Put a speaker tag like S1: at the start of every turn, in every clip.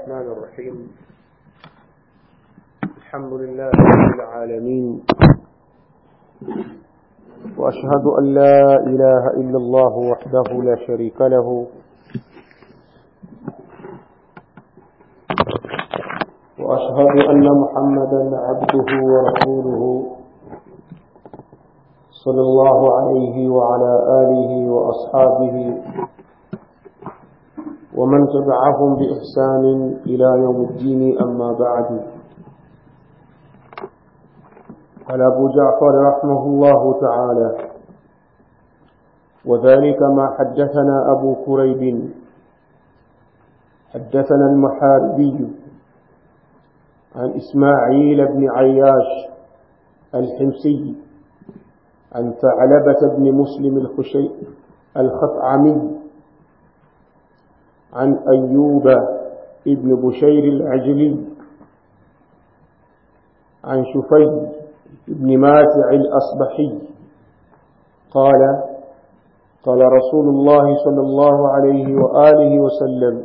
S1: الرحمن الرحيم الحمد لله رب العالمين وأشهد أن لا إله إلا الله وحده لا شريك له وأشهد أن محمدا عبده ورسوله صلى الله عليه وعلى آله وأصحابه ومن تبعهم بإحسان إلى يوم الدين أما بعد قال أبو جعفر رحمه الله تعالى وذلك ما حدثنا أبو كريب حدثنا المحاربي عن إسماعيل بن عياش الحمصي عن ثعلبة بن مسلم الخشي الخطعمي عن أيوب ابن بشير العجلي عن شفي بن ماتع الأصبحي قال قال رسول الله صلى الله عليه وآله وسلم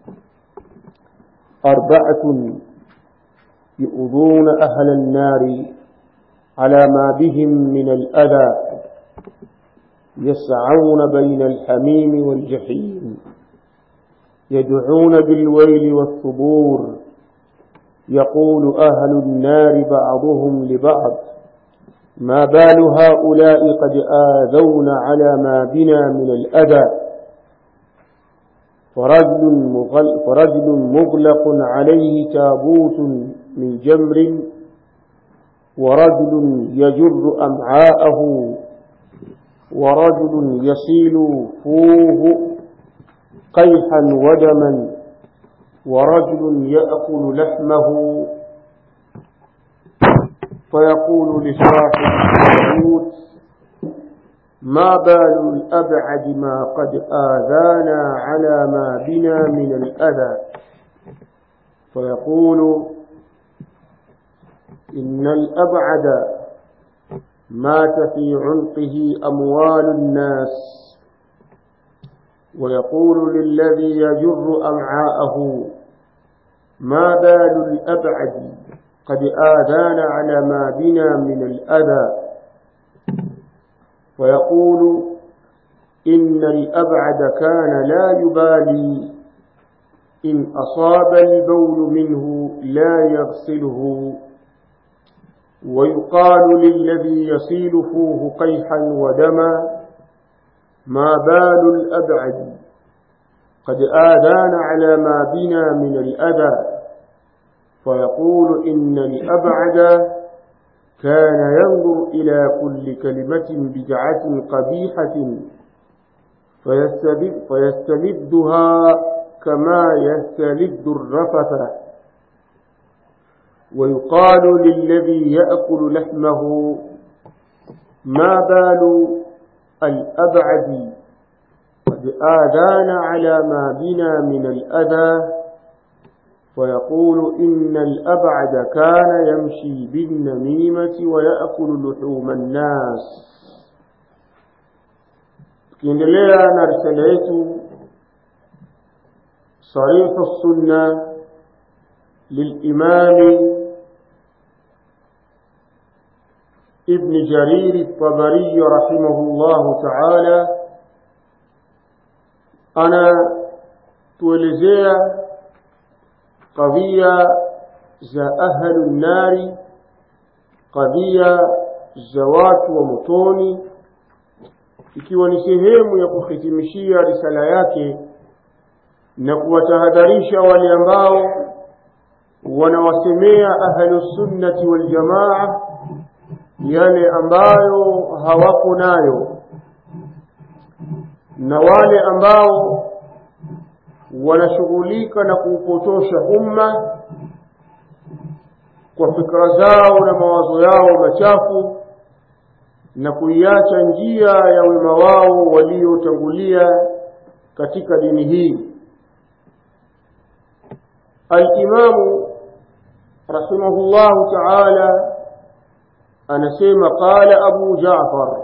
S1: أربعة يؤذون أهل النار على ما بهم من الأذى يسعون بين الحميم والجحيم يدعون بالويل والثبور يقول أهل النار بعضهم لبعض ما بال هؤلاء قد آذون على ما بنا من الأذى فرجل, مغل فرجل مغلق عليه تابوت من جمر ورجل يجر أمعاءه ورجل يصيل فوه قيحا ودما ورجل يأكل لحمه فيقول لصاحب التابوت ما بال الأبعد ما قد آذانا على ما بنا من الأذى فيقول إن الأبعد مات في عنقه أموال الناس ويقول للذي يجر أمعاءه ما بال الأبعد قد آذانا على ما بنا من الأذى ويقول إن الأبعد كان لا يبالي إن أصاب البول منه لا يغسله ويقال للذي يصيل فوه قيحا ودما ما بال الأبعد قد آذان على ما بنا من الأذى فيقول إن الأبعد كان ينظر إلى كل كلمة بدعة قبيحة فيستبد فيستمدها كما يستلد الرفث ويقال للذي يأكل لحمه ما بال الأبعد قد آذان على ما بنا من الأذى ويقول إن الأبعد كان يمشي بالنميمة ويأكل لحوم الناس tukiendelea na risala yetu sarihu sunna lilimami ابن جرير الطبري رحمه الله تعالى أنا tuelezea قضية za ahlu nnari qadhia za watu wa motoni ikiwa ni sehemu ya kuhitimishia risala yake na kuwatahadharisha wale ambao wanawasemea ahlusunnati waljamaa yale ambayo hawako nayo na wale ambao wanashughulika na kuupotosha umma kwa fikra zao na mawazo yao machafu na kuiacha njia ya wema wao waliotangulia katika dini hii alimamu rahimahullahu taala anasema qala abu jafar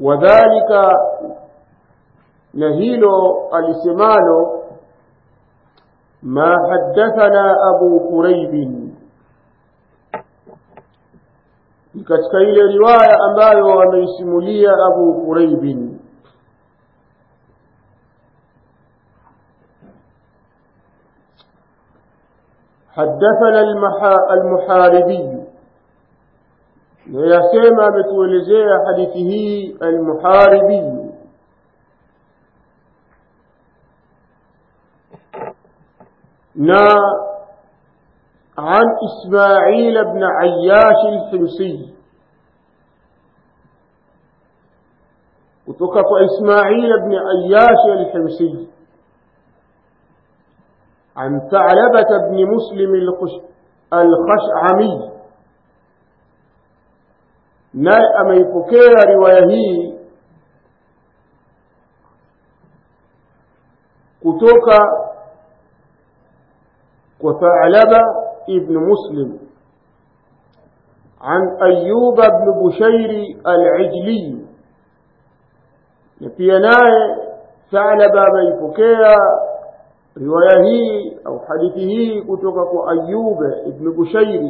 S1: wadhalika na hilo alisemalo ما حدثنا أبو قريب katika ile riwaya ambayo ameisimulia Abu Quraib حدثنا المحاربي يسمى ametuelezea hadithi hii المحاربي na عن إسماعيل بن عياش الحمصي وتقف إسماعيل بن عياش الحمصي عن ثعلبة بن مسلم الخشعمي naye ameipokea riwaya hii kutoka kwa Tha'laba ibn Muslim عن أيوب بن بشير العجلي pia naye Tha'laba ameipokea riwaya hii au hadithi hii kutoka kwa Ayyub ibn Bushairi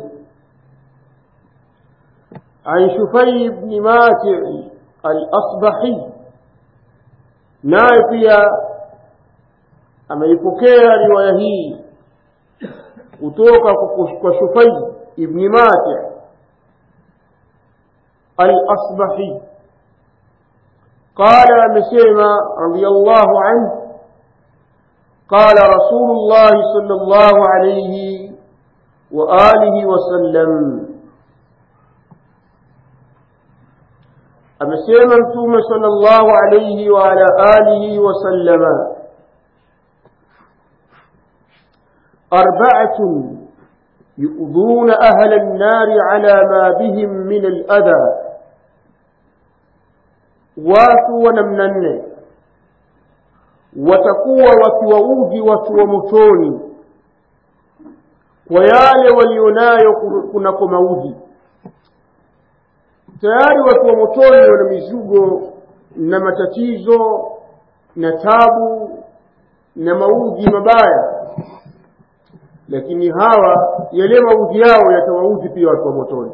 S1: عن شفي بن ماتع الأصبحي naye pia ameipokea riwaya hii kutoka kwa Shufai ibn Mati' al-Asbahi قال amesema radiyallahu anhu قال رسول الله صلى الله عليه وآله وسلم amesema mtume sallallahu alayhi wa ala alihi wa sallama arba'atun yu'dhuna ahla an-nar ala ma bihim min al-adha watu wa namna nne watakuwa wakiwaudhi watu wa motoni kwa yale walionayo kunako maudhi tayari watu wa motoni wana mizigo na matatizo na tabu na maudhi mabaya lakini hawa yale maudhi yao yatawaudhi pia watu wa motoni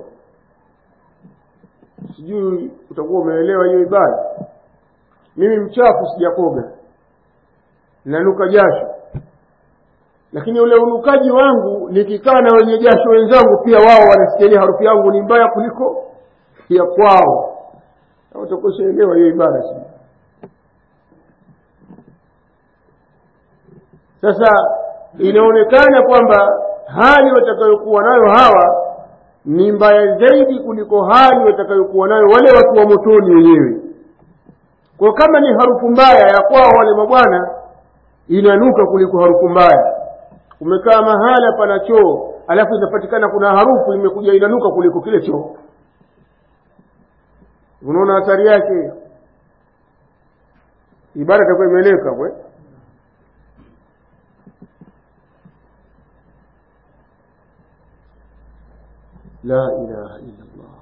S1: sijui utakuwa umeelewa hiyo ibada mimi mchafu sijakoga nanuka jasho lakini ule unukaji wangu nikikaa na wenye jasho wenzangu pia wao wanasikia harufu yangu ni mbaya kuliko ya kwao utakoshaelewa hiyo ibada si sasa inaonekana kwamba hali watakayokuwa nayo hawa ni mbaya zaidi kuliko hali watakayokuwa nayo wale watu wa motoni wenyewe kwa kama ni harufu mbaya ya kwao wale mabwana inanuka kuliko harufu mbaya umekaa mahala pana choo alafu inapatikana kuna harufu imekuja inanuka kuliko kile choo unaona hatari yake ibada itakuwa imeleka kwe la ilaha illa Allah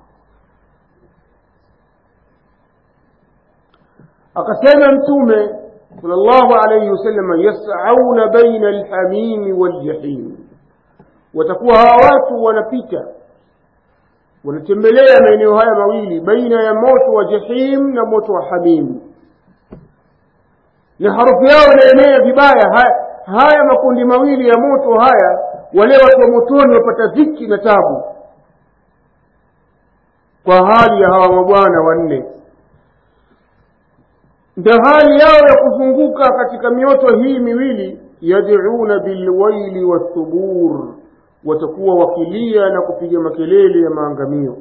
S1: akasema mtume sallallahu alayhi wasallam yas'auna baina alhamim waljahim watakuwa hawa watu wanapita wanatembelea maeneo haya mawili baina ya moto wa jahim na moto wa hamim na harufu yao inaenea vibaya haya, haya makundi mawili ya moto haya wale watu wa motoni wapata dhiki na tabu kwa hali ya hawa mabwana wanne ndio hali yao ya kuzunguka katika mioto hii miwili yad'una bilwaili wathubur watakuwa wakilia na kupiga makelele ya maangamio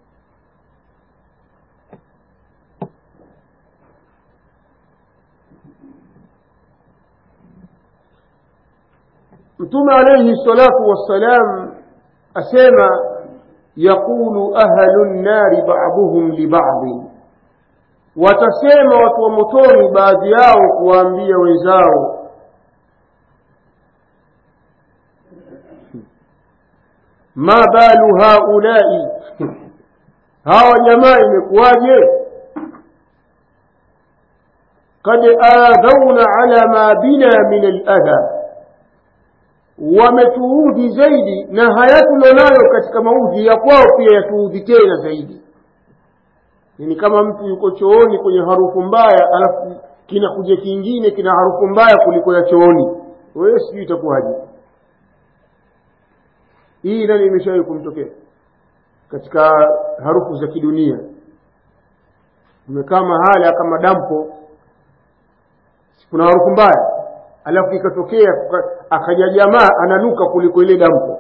S1: mtume alayhi salatu wassalam asema yaqulu ahlu nnari ba'dhum li ba'd watasema watu wa motoni baadhi yao kuwaambia wenzao ma balu haulai hawa jamaa imekuwaje kad adhauna ala ma bina min aladha wametuudhi zaidi na haya tulionayo katika maudhi ya kwao pia yatuudhi tena zaidi ni kama mtu yuko chooni kwenye harufu mbaya alafu kinakuja kingine kina harufu mbaya kuliko ya chooni wewe sijui itakuwaje hii nani imeshawahi kumtokea katika harufu za kidunia umekaa mahala kama dampo kuna harufu mbaya alafu ikatokea akaja jamaa ananuka kuliko ile dampo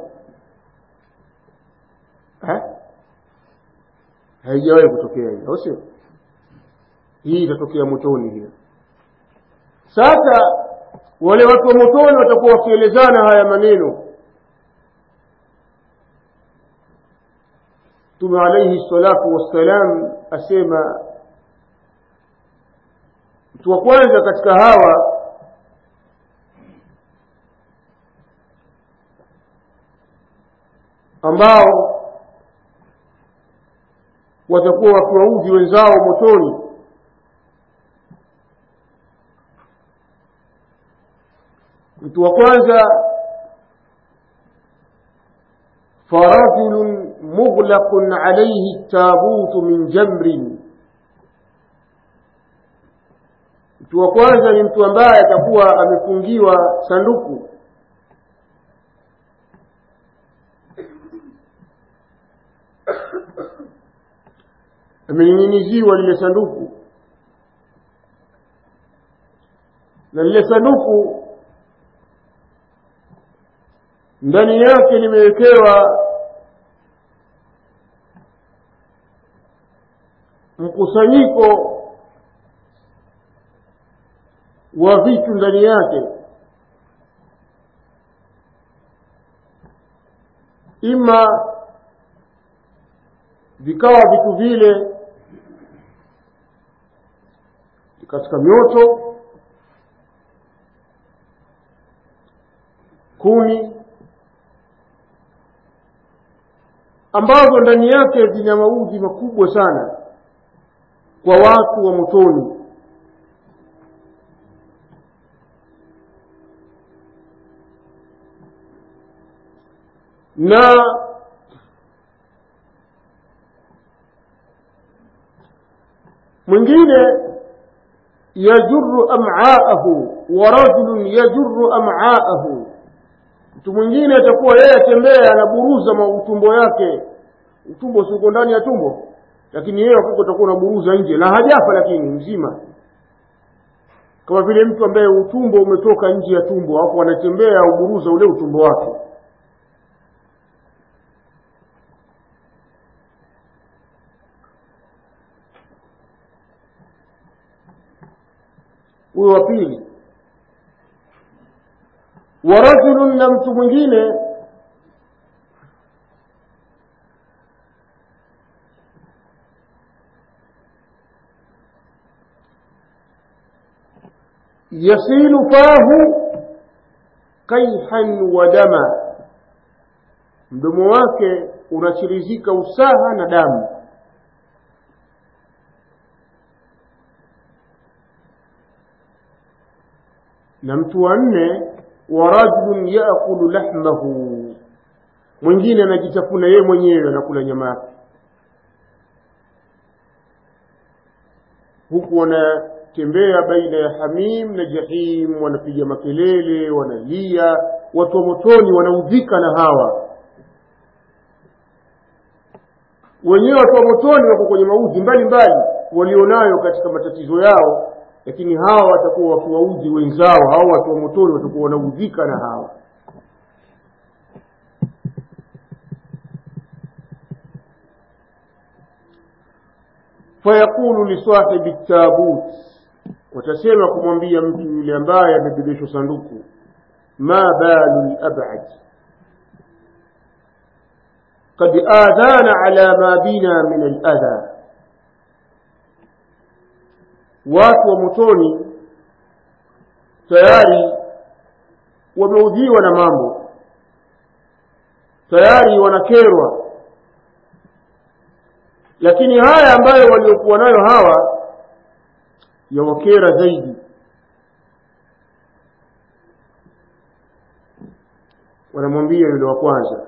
S1: eh? haijawahi kutokea hiyo au sio hii itatokea motoni hiyo sasa wale watu wa motoni watakuwa wakielezana haya maneno mtume alaihi salatu wassalam asema mtu wa kwanza katika hawa ambao watakuwa wakiwaudhi wenzao motoni mtu wa kwanza فرجل مغلق عليه التابوت من جمر mtu wa kwanza ni mtu ambaye atakuwa amefungiwa sanduku amening'iniziwa lile sanduku na lile sanduku ndani yake limewekewa mkusanyiko wa vitu ndani yake ima vikawa vitu vile katika mioto kuni ambazo ndani yake zina maudhi makubwa sana kwa watu wa motoni na mwingine yajuru am'aahu wa rajulun yajuru am'aahu mtu mwingine atakuwa yeye atembea anaburuza utumbo yake utumbo si uko ndani ya tumbo lakini yeye wakati utakuwa unaburuza nje na hajafa lakini mzima kama vile mtu ambaye utumbo umetoka nje ya tumbo hapo anatembea uburuza ule utumbo wake huyo wa pili wa rajulun na mtu mwingine yasilu fahu kaihan wa dama mdomo wake unachirizika usaha na damu na mtu wa nne wa rajulun yaakulu lahmahu mwingine anajitafuna yeye mwenyewe anakula nyama yake huku wanatembea baina ya hamim na jahim wanapiga makelele wanalia watu wa motoni wanaudhika na hawa wenyewe watu wa motoni wako kwenye maudhi mbalimbali walionayo katika matatizo yao lakini hawa watakuwa wakiwaudhi wenzao hao watu wa motoni watakuwa wanaudhika na hawa fayaqulu lisahibi tabut watasema kumwambia mtu yule ambaye amebebeshwa sanduku ma balu labad قد آذانا على ما بنا من الأذى watu wa motoni tayari wameudhiwa na mambo tayari wanakerwa lakini haya ambayo waliokuwa nayo hawa yawakera zaidi wanamwambia yule wa kwanza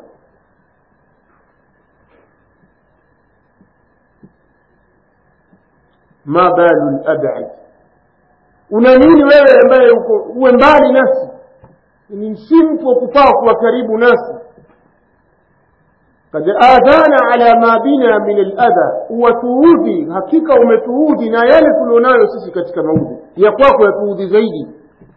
S1: ma balu labad una nini wewe ambaye uko uwe mbali nasi ni si mtu wa kufaa kuwa karibu nasi kad adhana ala ma bina min aladha watuudhi hakika umetuudhi na yale tulionayo sisi katika maudhi ya kwako yatuudhi zaidi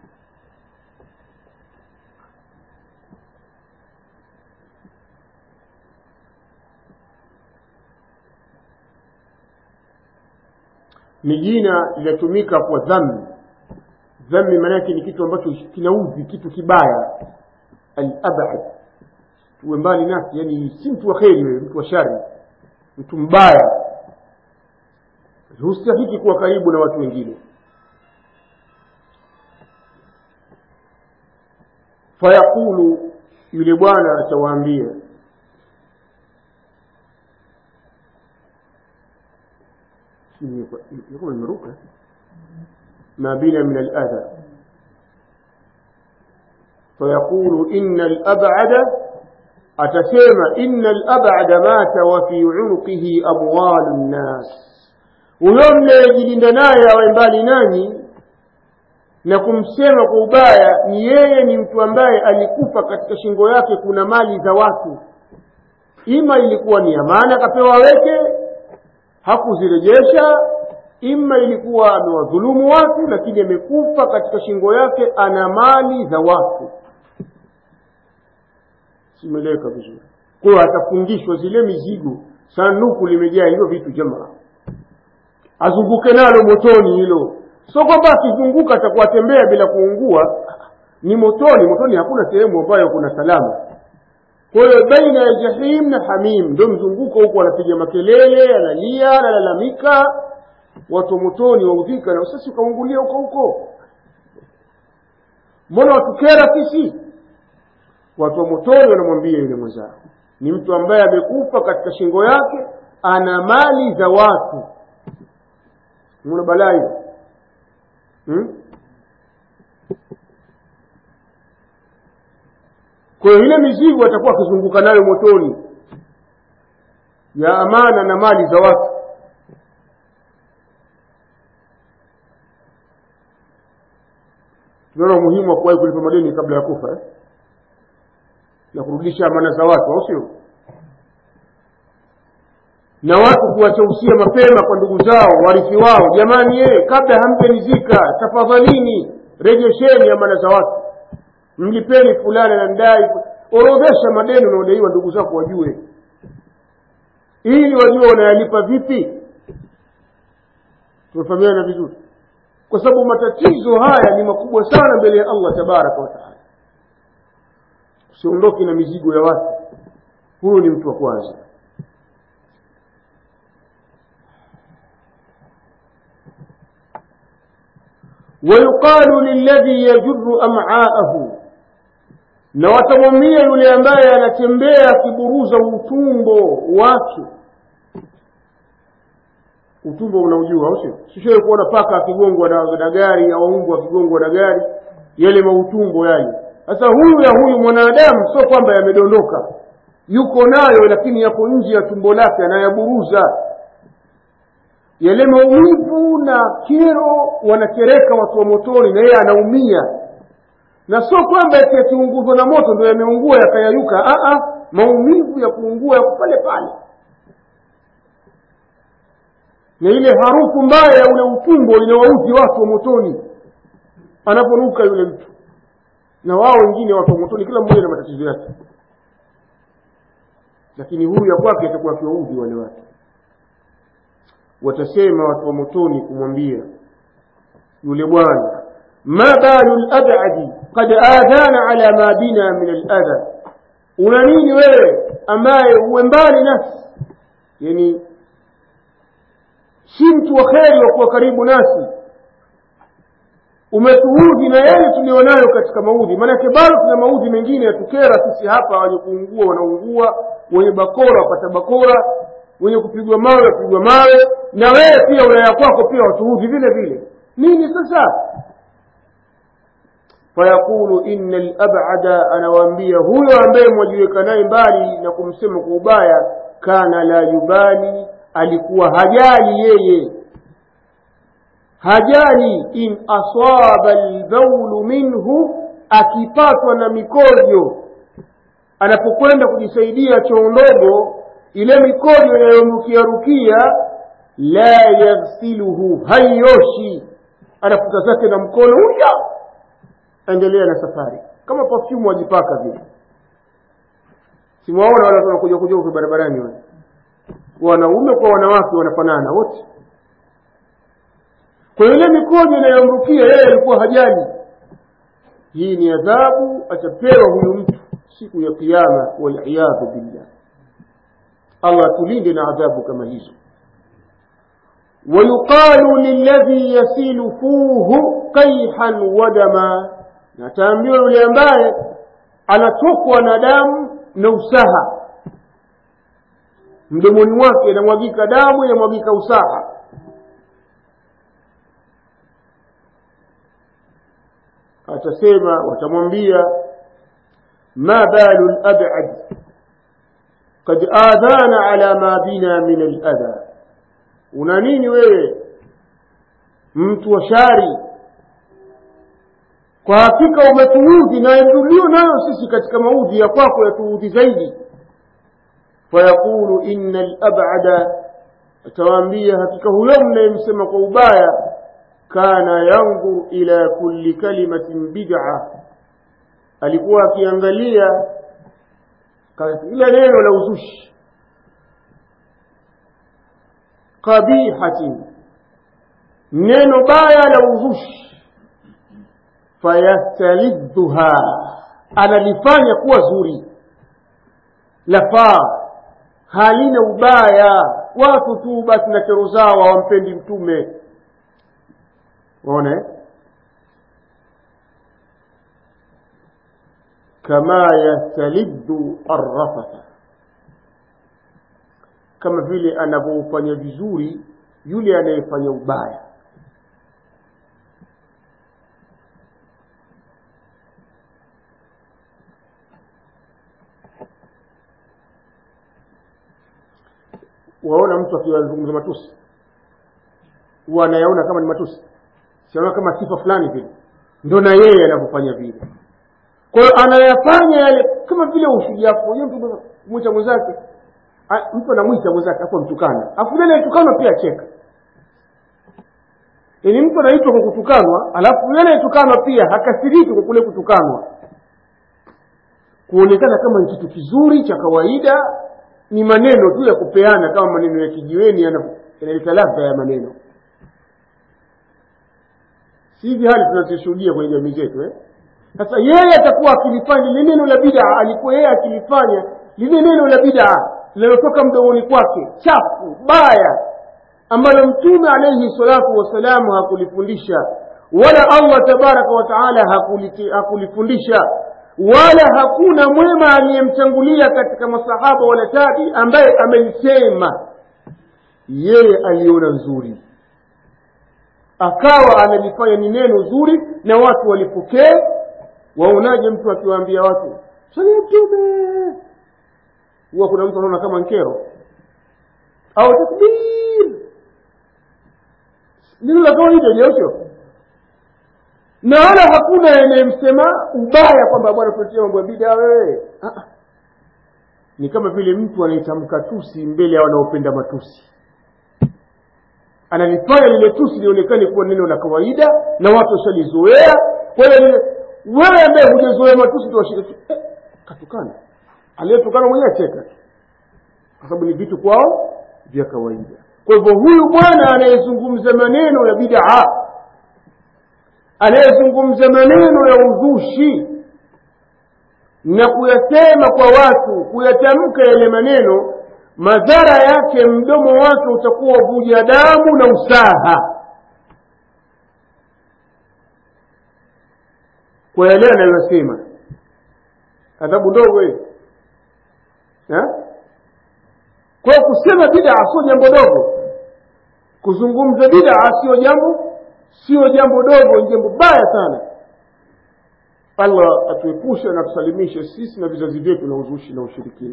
S1: ni jina linatumika kwa dhambi dhambi maanake ni kitu ambacho kinaudhi kitu kibaya alabad tuwe mbali nasi yani si mtu wa kheri wewe mtu wa shari mtu mbaya hustahiki kuwa karibu na watu wengine fayaqulu yule bwana atawaambia يقول المروكة ما بنا من الأذى فيقول إن الأبعد أتسمى إن الأبعد مات وفي عنقه أموال الناس huyo mnayejilinda naye awe mbali nanyi na kumsema kwa ubaya ni yeye ni mtu ambaye alikufa katika shingo yake kuna mali za watu ima ilikuwa ni amana akapewa weke hakuzirejesha ima ilikuwa amewadhulumu watu lakini amekufa katika shingo yake ana mali za watu simeleweka vizuri kwa hiyo atafungishwa zile mizigo sanduku limejaa hivyo vitu jamaa azunguke nalo motoni hilo sio kwamba akizunguka atakuwa tembea bila kuungua ni motoni motoni hakuna sehemu ambayo kuna salama kwa hiyo baina ya jahim na hamim ndio mzunguko huko anapiga makelele analia analalamika watu wa motoni waudhika na sasa ukaungulia huko huko mbona watukera sisi watu wa motoni wanamwambia yule mwenzao ni mtu ambaye amekufa katika shingo yake ana mali za watu muna balaa hiyo hmm? kwa hiyo ile mizigo atakuwa akizunguka nayo motoni ya amana na mali za watu tunaona umuhimu wa kuwahi kulipa madeni kabla ya kufa eh? na kurudisha amana za watu au sio na watu kuwachausia mapema kwa ndugu zao warithi wao jamani ye kabla hampenizika tafadhalini rejesheni amana za watu mlipeni fulani na ndai orodhesha madeni unaodaiwa ndugu zako wajue ili wajue wanayalipa vipi tumefahamiana vizuri kwa sababu matatizo haya ni makubwa sana mbele ya allah tabaraka wataala usiondoke na mizigo ya watu huyu ni mtu wa kwanza ويقال للذي يجر أمعاءه na watamwambia yule ambaye anatembea akiburuza utumbo wake utumbo unaujua au sio sishawe kuona paka akigongwa na, na gari au mbwa akigongwa na gari yale mautumbo yale sasa huyu ya huyu mwanadamu sio kwamba yamedondoka yuko nayo lakini yako nje ya tumbo lake anayaburuza yale maumivu na kero wanakereka watu wa motoni na yeye anaumia na sio kwamba eti yakiunguzwa na moto ndio yameungua yakayayuka Aa, maumivu ya kuungua yako pale pale na ile harufu mbaya ya ule utumbo inawauzi watu wa motoni anaponuka yule mtu na wao wengine watu wa motoni kila mmoja na matatizo yake lakini huyu ya kwake atakuwa akiwaudhi wale watu watasema watu wa motoni kumwambia yule bwana ma balu labadi kad adhana ala ma bina min aladha una nini wewe ambaye uwe mbali nasi yani si mtu wa kheri wa kuwa karibu nasi umetuudhi na yale tulionayo katika maudhi maanake bado tuna maudhi mengine yatukera sisi hapa wenye kuungua wanaungua wenye bakora wapata bakora wenye kupigwa mawe wapigwa mawe na wewe pia ulaya kwako pia watuudhi vile vile nini sasa fayaqulu inna labada anawaambia huyo ambaye mwajiweka naye mbali na kumsema kwa ubaya kana la yubali alikuwa hajali yeye hajali in asaba albaulu minhu akipatwa na mikojo anapokwenda kujisaidia choo ndogo ile mikojo inayorukia rukia la yaghsiluhu haioshi anafuta zake na mkono huya endelea na safari kama perfume wajipaka vile simuwaona wale watu wanakuja kuja huko barabarani wale wanaume kwa wanawake wanafanana wote kwa ile mikojo inayomrukia yeye alikuwa hajali hii ni adhabu atapewa huyu mtu siku ya kiyama waliyadhu billah allah tulinde na adhabu kama hizo ويقال للذي يسيل فوه قيحا ودما nataambiwa yule ambaye anatokwa na damu na usaha mdomoni mwake inamwagika damu inamwagika usaha atasema watamwambia ma balu labad kad adhana ala ma bina min aladha una nini wewe mtu wa shari kwa hakika umetuudhi na tulio nayo sisi katika maudhi ya kwako yatuudhi zaidi fayaqulu inna labada atawaambia hakika huyo mnayemsema kwa ubaya kana yanzur ila kulli kalimatin bid'a alikuwa akiangalia kila neno la uzushi qabihatin neno baya la uzushi fayastalidhuha analifanya kuwa zuri lafaa halina ubaya watu tu basi na kero zao hawampendi mtume waone kama yastalidhu arrafatha kama vile anavyofanya vizuri yule anayefanya ubaya waona mtu akiwazungumza matusi huwa anayaona kama ni matusi siona kama sifa fulani vile ndo na yeye anavyofanya vile kwa hiyo anayafanya yale kama vile ushujaa unajua mtu mwita mwenzake mtu anamwita mwenzake afu mtukana afu yule anayetukanwa pia cheka yaani mtu anaitwa kwa kutukanwa alafu yule anayetukanwa pia hakasiriki kwa kule kutukanwa kuonekana kama ni kitu kizuri cha kawaida ni maneno tu ya kupeana kama maneno ya kijiweni yanaleta ladha ya maneno si hivi hali tunazishuhudia kwenye jamii zetu eh? sasa yeye atakuwa akilifanya lile neno la bid'a alikuwa yeye akilifanya lile neno la bid'a linalotoka mdomoni kwake chafu baya ambalo mtume alaihi salatu wassalamu hakulifundisha wala allah tabaraka wa taala hakulifundisha wala hakuna mwema aliyemtangulia katika masahaba wala tabi ambaye amelisema yeye aliona nzuri akawa analifanya ni neno zuri na watu walipokee waonaje mtu akiwaambia watu swali mtume huwa kuna mtu anaona kama nkero au takbir neno la kawaida jeosho na wala hakuna anayemsema ubaya kwamba bwana tunatia mambo ya bida wewe ni kama vile mtu anayetamka tusi mbele ya wanaopenda matusi analifanya lile tusi lionekane kuwa neno la kawaida na watu washalizoea kwa hiyo wewe ambaye hujazoea matusi tuwashike eh, katukana aliyetukana mwenyewe cheka kwa sababu ni vitu kwao vya kawaida kwa hivyo huyu bwana anayezungumza maneno ya bidaa anayezungumza maneno ya uzushi na kuyasema kwa watu kuyatamka yale maneno madhara yake mdomo wake utakuwa vuja damu na usaha kwa yale anayosema adhabu ndogo hiyo kwa kusema bidaa sio jambo dogo kuzungumza bidaa sio jambo sio jambo dogo ni jambo baya sana allah atuepushe na tusalimishe sisi na vizazi vyetu na uzushi na ushirikina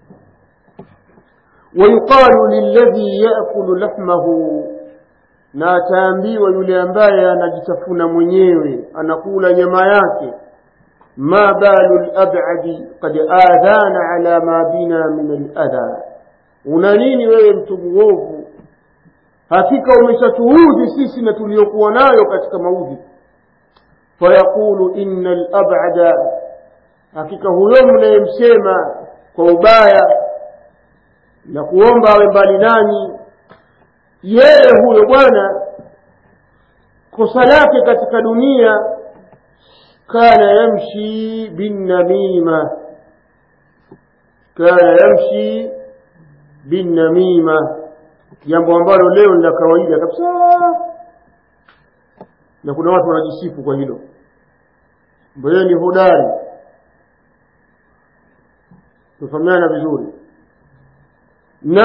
S1: wayuqalu lilladhi yakulu lahmahu na ataambiwa yule ambaye anajitafuna mwenyewe anakula nyama yake ma balu labadi kad adhana ala ma bina min aladha una nini wewe mtu mwovu hakika umeshatuudhi sisi na tuliokuwa nayo katika maudhi fayaqulu ina labada hakika huyo mnayemsema kwa ubaya na kuomba awe mbali nanyi yeye huyo bwana kosa lake katika dunia kana yamshi binnamima kana yamshi binnamima jambo ambalo leo ni la kawaida kabisa na kuna watu wanajisifu kwa hilo mbayeye ni hodari tufahamiana vizuri na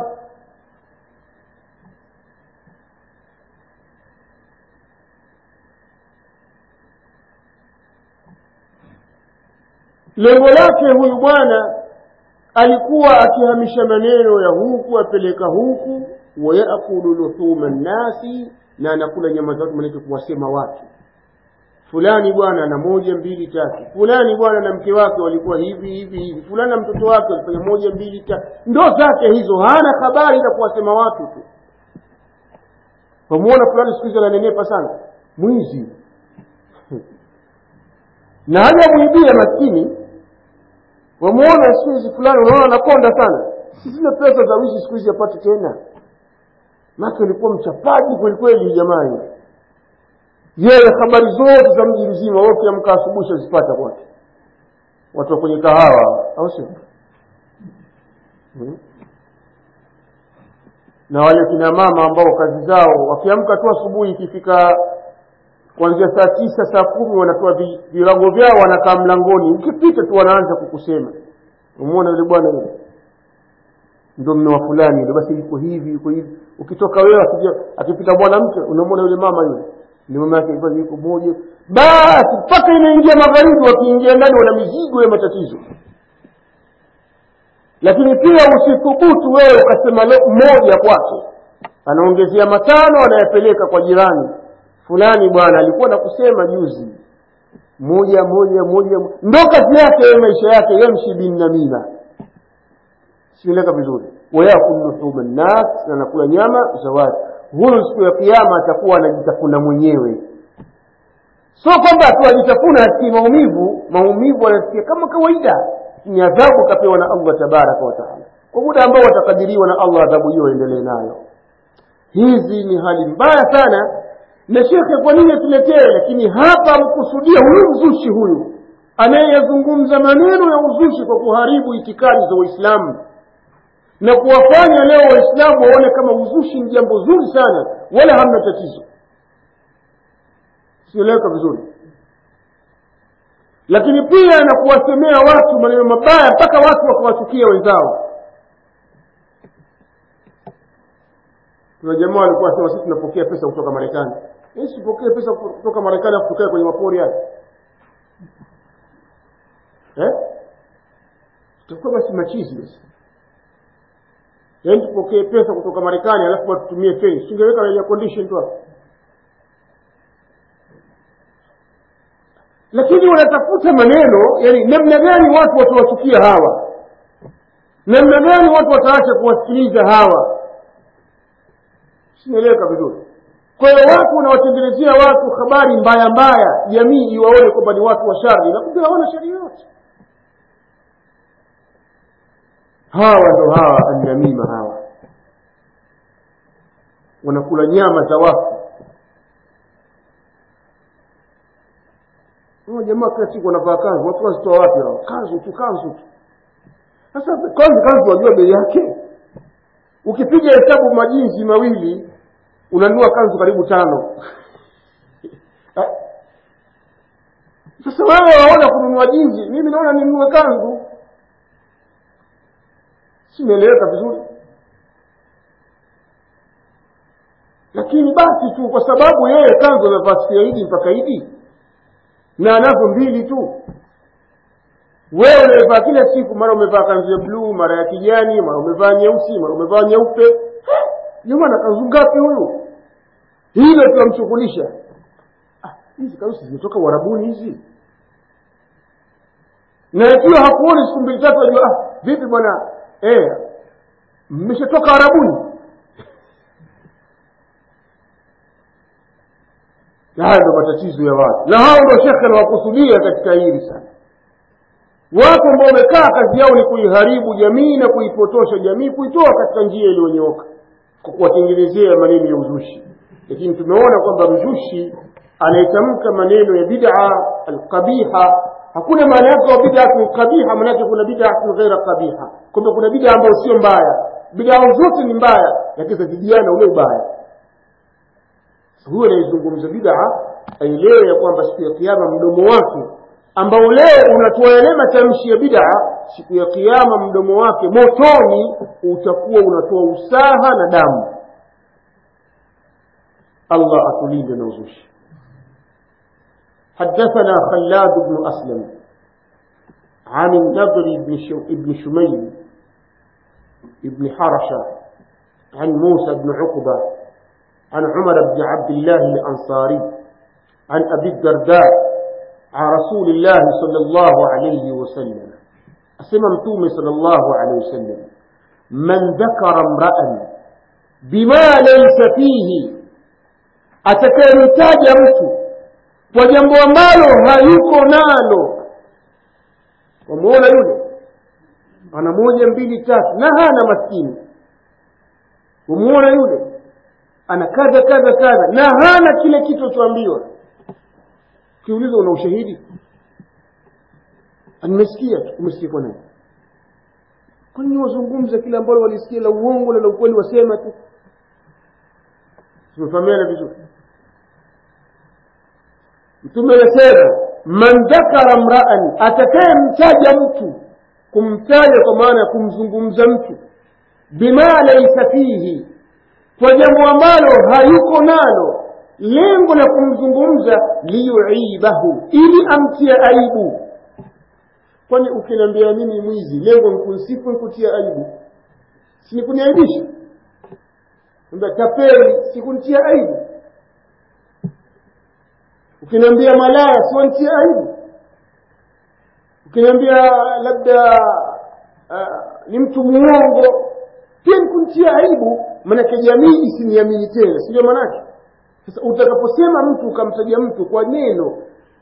S1: lengo lake huyu bwana alikuwa akihamisha maneno ya huku apeleka huku wayakulu luhuma nnasi na anakula nyama za watu manake kuwasema watu fulani bwana na moja mbili tatu fulani bwana na mke wake walikuwa hivi hivi hivi fulani na mtoto wake walifanya moja mbili tatu ndo zake hizo hana habari za kuwasema watu tu wamuona fulani siku hizi ananenepa sana mwizi na hajamwibia maskini wamuona siku hizi fulani unaona anakonda sana si zile pesa za wizi siku hizi apate tena make alikuwa mchapaji kwelikweli jamani yeye habari zote za mji mzima wewe ukiamka asubuhi shazipata kwake watu wa kwenye kahawa au sio hmm? na wale kina mama ambao kazi zao wakiamka tu asubuhi ikifika kuanzia saa tisa saa kumi wanatoa virago vyao wanakaa mlangoni ukipita tu wanaanza kukusema umwona yule bwana yule ndo mme wa fulani yule basi yuko hivi yuko hivi ukitoka wewe akipita mwanamke unamwona yule mama yule ni mama yake hivyo yuko moja basi mpaka inaingia magharibi wakiingia ndani wana mizigo ya matatizo lakini pia usithubutu wewe ukasema moja kwake anaongezea matano anayapeleka kwa jirani fulani bwana alikuwa na kusema juzi moja moja moja ndo kazi yake ye maisha yake yamshi binnamima sieleka vizuri wayakulu luhuma nnas na nakula nyama za watu huyu siku ya kiama atakuwa anajitafuna mwenyewe sio kwamba tu ajitafuna asikii maumivu maumivu anasikia kama kawaida ni adhabu kapewa na allah tabaraka wataala kwa muda ambao watakadiriwa na allah adhabu hiyo aendelee nayo hizi ni hali mbaya sana na shekhe kwa nini atuletee lakini hapa mkusudia huyu mzushi huyu anayeyazungumza maneno ya uzushi kwa kuharibu itikadi za waislamu na kuwafanya leo waislamu waone kama uzushi ni jambo zuri sana wala hamna tatizo sieleweka vizuri lakini pia na kuwasemea watu maneno mabaya mpaka watu wakawachukia wenzao kuna jamaa walikuwa wasema sisi tunapokea pesa kutoka marekani sipokee pesa kutoka marekani afu tukae kwenye mapori haya eh? tutakuwa basi machizi basi yaani tupokee pesa kutoka marekani alafu watutumie feni singeweka air condition tu hapo lakini wanatafuta maneno yani namna gani watu watawachukia hawa namna gani watu wataacha kuwasikiliza hawa sinaeleweka vizuri kwa hiyo watu wanawatengenezea watu habari mbaya mbaya jamii iwaone kwamba ni watu wa shari na kumbe hawana shari yote hawa ndo hawa annamima hawa wanakula nyama za wafu jamaa kila siku wanavaa kanzu watu wazitoa wapi hao kanzu tu kanzu tu sasa kanzu kanzu wajua bei yake ukipiga hesabu majinsi mawili unanunua kanzu karibu tano sasa wewe waona kununua jinsi mimi naona ninunue kanzu simeeleweka vizuri lakini basi tu kwa sababu yeye kanzu amevaa siku ya idi mpaka idi na anazo mbili tu wewe umevaa kila siku mara umevaa kanzu ya bluu mara ya kijani mara umevaa nyeusi mara umevaa nyeupe jamani kanzu ngapi huyu hilo tunamshughulisha ah, hizi kanzu zimetoka uharabuni hizi na ikiwa hakuoni siku mbili tatu ajua ah, vipi bwana eh, mmeshatoka arabuni haya ndo matatizo ya watu na hao ndo shekhe anawakusudia katika hili sana watu ambao wamekaa kazi yao ni kuiharibu jamii na kuipotosha jamii kuitoa katika njia iliyonyooka kwa kuwatengenezea maneno ya uzushi lakini tumeona kwamba mzushi anayetamka maneno ya bid'a alqabiha hakuna maana yake wa bid'atun qabiha maanake kuna bid'atun ghaira qabiha kwamba kuna bid'a ambayo sio mbaya bid'a zote ni mbaya lakini zazidiana ule ubaya huyo anayezungumza bid'a aelewe ya kwamba siku ya kiyama mdomo wake ambao leo unatoa yale matamshi ya bid'a siku ya kiyama mdomo wake motoni utakuwa unatoa usaha na damu allah atulinde na uzushi حدثنا خلاد بن أسلم عن النضر بن, شو بن شميل بن حرشة عن موسى بن عقبة عن عمر بن عبد الله الأنصاري عن أبي الدرداء عن رسول الله صلى الله عليه وسلم أسمى متومي صلى الله عليه وسلم من ذكر امرأ بما ليس فيه atakayemtaja mtu kwa jambo ambalo hayuko nalo wamuona yule ana moja mbili tatu na hana maskini wamuona yule ana kadha kadha kadha na hana kile kitu choambiwa kiuliza una ushahidi nimesikia tu umesikia kwa nani kwani wazungumza kile ambalo walisikia la uongo na la ukweli wasema tu tumefahamiana vizuri mtume anasema man dhakara mraan atakayemtaja mtu kumtaja kwa maana ya kumzungumza mtu bima laisa fihi kwa jambo ambalo hayuko nalo lengo la kumzungumza liyuibahu ili amtie aibu kwani ukiniambia mimi mwizi lengo nkunsifu nkutia aibu sinikuniaibisha tapeli sikuntia aibu ukiniambia malaya siwantia aibu ukiniambia labda uh, ni mtu muongo pia nikuntia aibu manake jamii isiniamini tena sindio manake sasa utakaposema mtu ukamtaja mtu kwa neno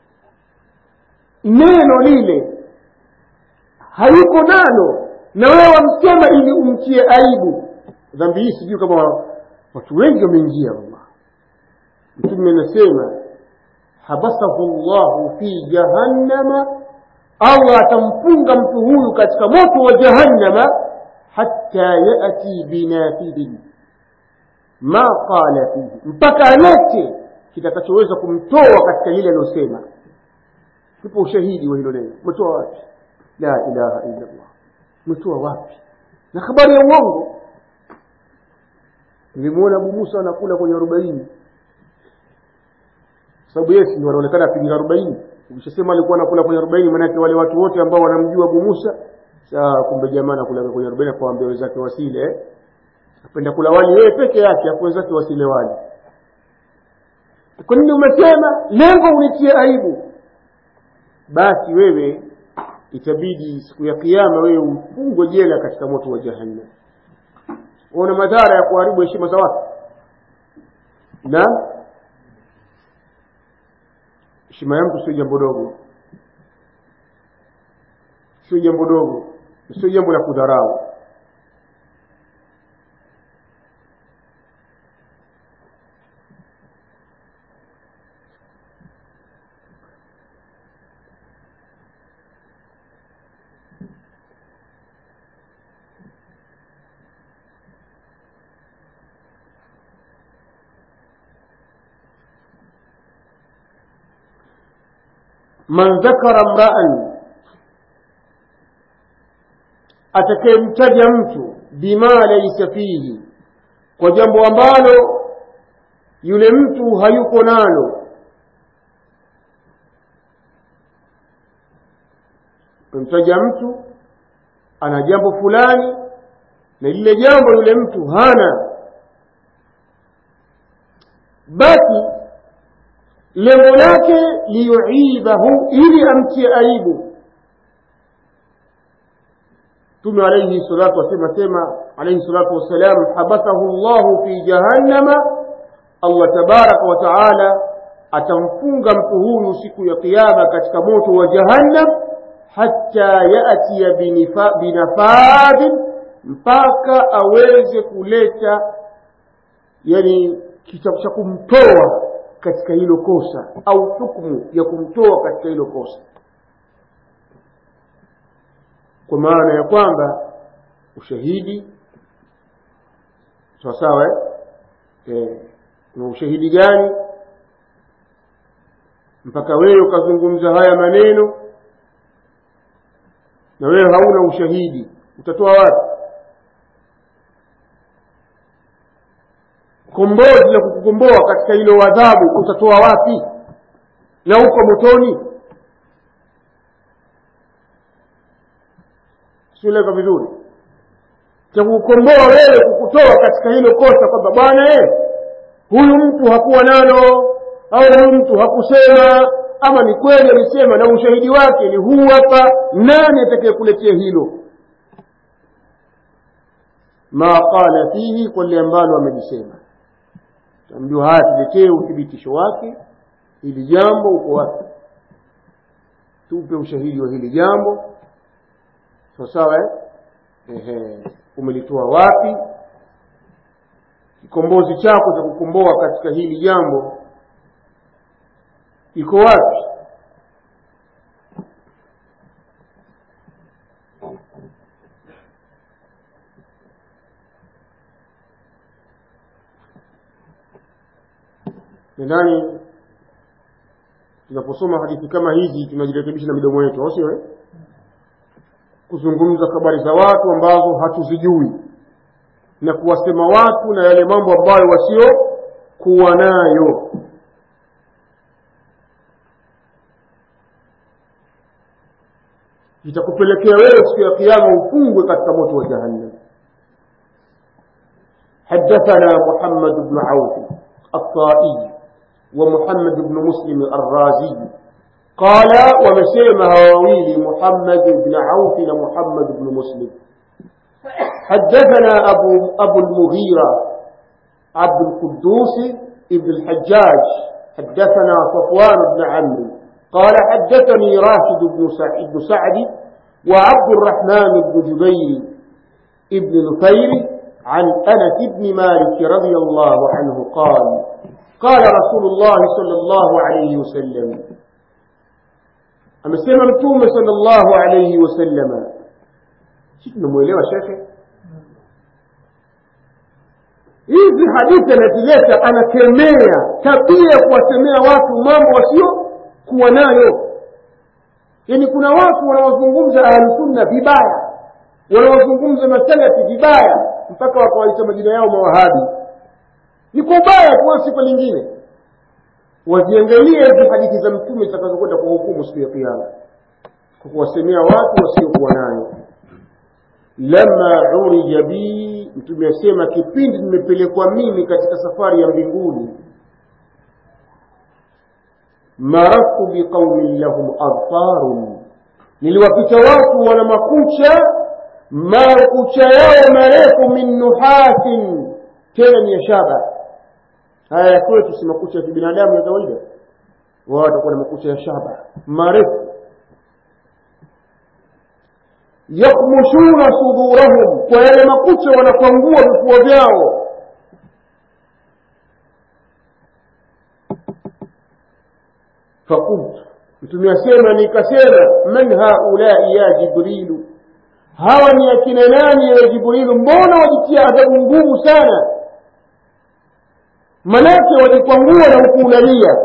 S1: neno lile hayuko nalo na wewe wamsema ili umtie aibu dhambi hii sijui kama watu wengi wameingia wallah mtume anasema habasahu llahu fi jahannama allah atamfunga mtu huyu katika moto wa jahannama hatta yati binafidhin ma qala fihi mpaka alete kitakachoweza kumtoa katika lile aliyosema tupo ushahidi wa hilo neno umetoa wapi la ilaha illa llah umetoa wapi na habari ya uongo nilimwona abu musa anakula kwenye arobaini sababu yesi ndio wanaonekana apiga arobaini ukishasema alikuwa anakula kwenye arobaini maanake wale watu wote ambao wanamjua abu musa saa kumbe jamaa anakula kwenye arobaini akawaambia wenzake wasile eh? apenda kula wali yeye peke yake afu wenzake wasile wali kwa nini umesema lengo unitie aibu basi wewe itabidi siku ya kiama wewe ufungwe jela katika moto wa jahannam una madhara ya kuharibu heshima za watu na heshima ya mtu sio jambo dogo sio jambo dogo sio jambo la kudharau man dhakara mraan atakayemtaja mtu bima laisa fihi kwa jambo ambalo yule mtu hayuko nalo umemtaja mtu ana jambo fulani na lile jambo yule mtu hana basi lengo lake liyuibahu ili amtie aibu mtume alaihi salatu wasema sema alaihi salatu wassalam habathahu llahu fi jahannama allah tabaraka wa taala atamfunga mtu huyu siku ya kiama katika moto wa jahannam hatta yatiya binafadhin mpaka aweze kuleta yani kitabu cha kumtoa katika hilo kosa au hukmu ya kumtoa katika hilo kosa kwa maana ya kwamba ushahidi sawasawa eh? na ushahidi gani mpaka wewe ukazungumza haya maneno na wewe hauna ushahidi utatoa wapi kombozi la kukukomboa katika hilo adhabu utatoa wapi na uko motoni sieleka vizuri cha kukomboa wewe kukutoa katika hilo kosa kwamba bwana eh huyu mtu hakuwa nalo au huyu mtu hakusema ama ni kweli alisema na ushahidi wake ni huu hapa nani atakayekuletea hilo ma qala fihi kwa lile ambalo amelisema tamjua haya tuletee uthibitisho wake hili jambo uko wapi tupe ushahidi wa hili jambo sawasawa eh? umelitoa wapi kikombozi chako cha kukomboa katika hili jambo iko wapi nadhani tunaposoma hadithi kama hizi tunajirekebisha na midomo yetu au sio eh? kuzungumza habari za watu ambazo hatuzijui na kuwasema watu na yale mambo ambayo wasio kuwa nayo itakupelekea wewe siku ya kiama ufungwe katika moto wa jahannam حدثنا محمد بن عوف الطائي ومحمد بن مسلم الرازي قال ومسيما هواويل محمد بن عوف ومحمد بن مسلم حدثنا أبو, أبو المغيرة عبد القدوس ابن الحجاج حدثنا صفوان بن عمرو قال حدثني راشد بن سعد, بن سعد وعبد الرحمن بن جبير ابن نفير عن أنس بن مالك رضي الله عنه قال قال رسول الله صلى الله عليه وسلم amesema mtume sallallahu alayhi wasallama si tunamwelewa shekhe hizi hadithi anazileta anakemea tabia ya kuwasemea watu mambo wasio kuwa nayo yaani kuna watu wanaozungumza ahlusunna vibaya wanaozungumza masalafi vibaya mpaka wakawaita majina yao mawahabi ni kwa ubaya tu sifa lingine waziangalie hizi hadithi za mtume zitakazokwenda kwa hukumu siku ya kiama kwa kuwasemea watu wasiokuwa nayo lama urija bi mtume asema kipindi nimepelekwa mimi katika safari ya mbinguni maraftu biqaumin lahum adfarun niliwapita watu wana makucha makucha yao marefu min nuhasin tena ni ya shaba haya ya kwetu si makucha ya kibinadamu ya kawaida wao watakuwa na makucha ya shaba marefu yakmushuna sudurahum kwa yale makucha wanakwangua vifua vyao fakultu mtume asema nikasema man haulai ya jibrilu hawa ni akina nani ya jibrilu mbona wajitia adhabu ngumu sana manake wajikwangua na hukuulalia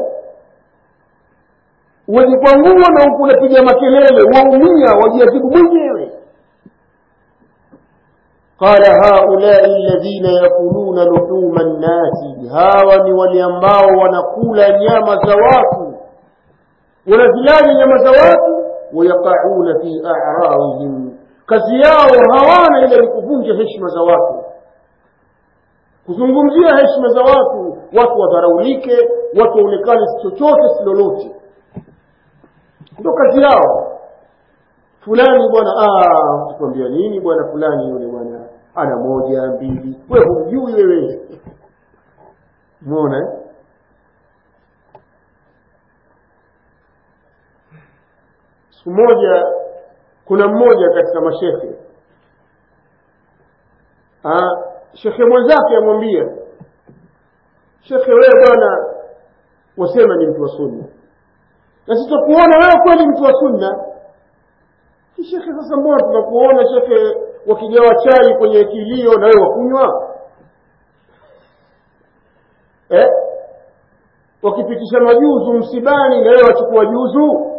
S1: wajikwangua na huku unapiga makelele waumia wajiadhibu mwenyewe قال هؤلاء الذين يأكلون لحوم الناس hawa ni wale ambao wanakula nyama za watu wanazilani nyama za watu wayaqauna fi a'radihim kazi yao hawana ile ni kuvunja heshima za watu kuzungumzia heshima za watu watu wadharaulike watu waonekane si chochote si lolote ndio kazi yao fulani bwana tukwambia nini bwana fulani yule bwana ana moja mbili we humjui wewe umeona siku moja kuna mmoja katika mashekhe shekhe mwenzake amwambia shekhe wewe bwana wasema ni mtu wa sunna na sitakuona wewe kweli mtu wa sunna shekhe sasa mbona tunakuona shekhe wakigawa chai kwenye kilio na wewe wakunywa eh? wakipitisha majuzu msibani na wewe wachukua juzu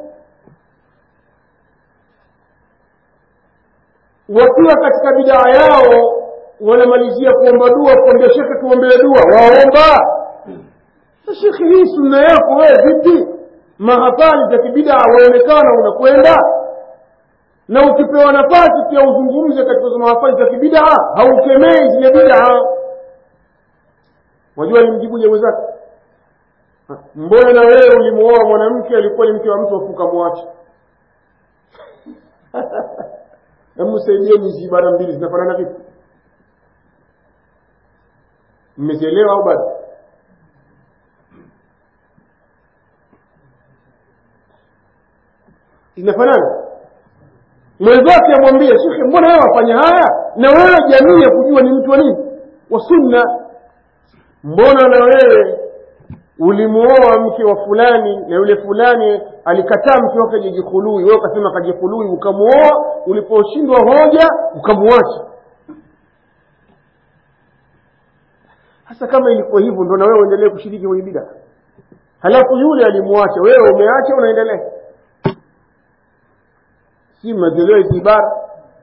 S1: wakiwa katika bidaa yao wanamalizia kuomba dua kuambia shekhe tuombee dua waomba shekhe hii sunna yako wewe vipi mahafali za kibidaa waonekana unakwenda na ukipewa nafasi pia uzungumze katika mahafali za kibidaa haukemei zile bidaa wajua alimjibuje mwenzake mbona na wewe ulimuoa mwanamke alikuwa ni mke wa mtu afuka mwache hebu saidieni hizi ibara mbili zinafanana vipi mmezielewa au bado zinafanana mwenzake amwambie shekhe mbona wewe wafanya haya na wewe jamii ya kujua ni mtu wa nini wa sunna mbona na wewe ulimuoa mke wa fulani na yule fulani alikataa mke wake ajijikhului wewe ukasema kajikhului ukamuoa uliposhindwa hoja ukamuacha hasa kama ilikuwa hivyo ndo na wewe uendelee kushiriki kwenye bida halafu yule alimuacha wewe umeacha unaendelea si mnazielewa hizi ibara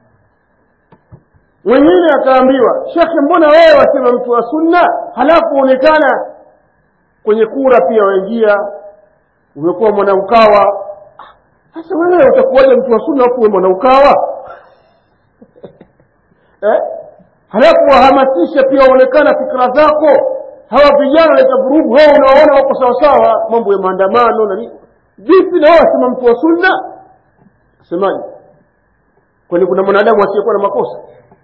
S1: mwingine akaambiwa shekhe mbona wewe wasema mtu wa sunna halafu uonekana kwenye kura pia waingia umekuwa mwanaukawa sasa wewe utakuwaje mtu wa sunna afu mwanaukawa eh? halafu wahamasisha pia waonekana fikra zako hawa vijana waleta vurugu hao unawaona wako sawasawa mambo ya maandamano na nini vipi na wao wasema mtu wa sunna semaje kwani kuna mwanadamu asiyekuwa na makosa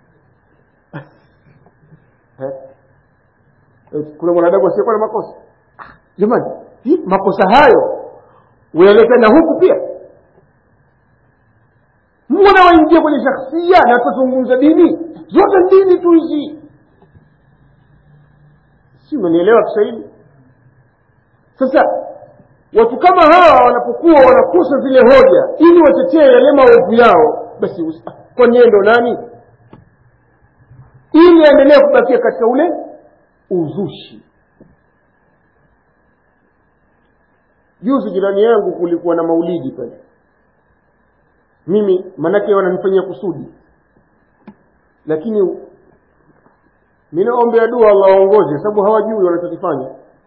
S1: eh? kuna mwanadamu asiyekuwa na makosa jamani makosa hayo uyaleta na huku pia mbona waingia kwenye shakhsia na tuzungumza dini zote dini tu hizi si umenielewa kiswahili sasa watu kama hawa wanapokuwa wanakosa zile hoja ili watetee yale maovu yao basi kwani yeye ndo nani ili aendelee kubakia katika ule uzushi juzi jirani yangu kulikuwa na maulidi pale mimi manake wananifanyia kusudi lakini mi naombea dua allah waongoze sababu hawajui wanachokifanya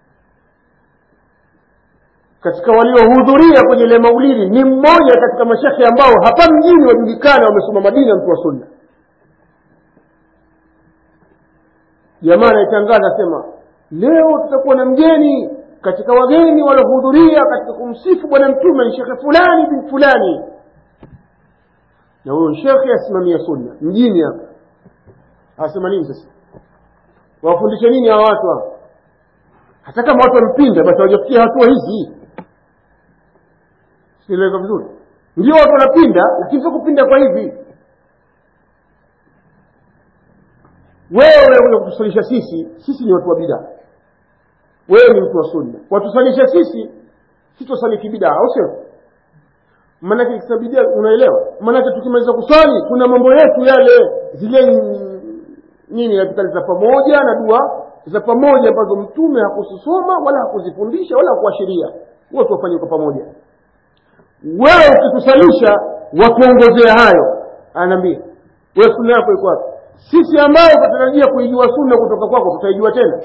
S1: katika waliohudhuria kwenye ile maulidi ni mmoja katika mashekhe ambao hapa mjini wajulikana wamesoma madina mtu wa sunna jamaa anaitangaza asema leo tutakuwa na mgeni katika wageni waliohudhuria katika kumsifu bwana mtume ni shekhe fulani bin fulani na huyo shekhe asimamia sunna mjini hapa asema nini sasa wawafundishe nini hawa watu hapa hata kama watu wampinda basi hawajafikia hatua hizi sieleweka vizuri ndio watu wanapinda lakini sio kupinda kwa hivi wewe unakuja kutusalisha sisi sisi ni watu wa bidaa wewe ni mtu wa sunna watusalisha sisi sitosali kibidaa au sio maanake kisabidia unaelewa maanake tukimaliza kuswali kuna mambo yetu yale zile nini adhkari za pamoja na dua za pamoja ambazo mtume hakusisoma wala hakuzifundisha wala hakuashiria wote wafanye kwa pamoja wewe ukitusalisha watuongozea hayo anaambia wewe sunna yako iko wapi sisi ambayo tunatarajia kuijua sunna kutoka kwako tutaijua tena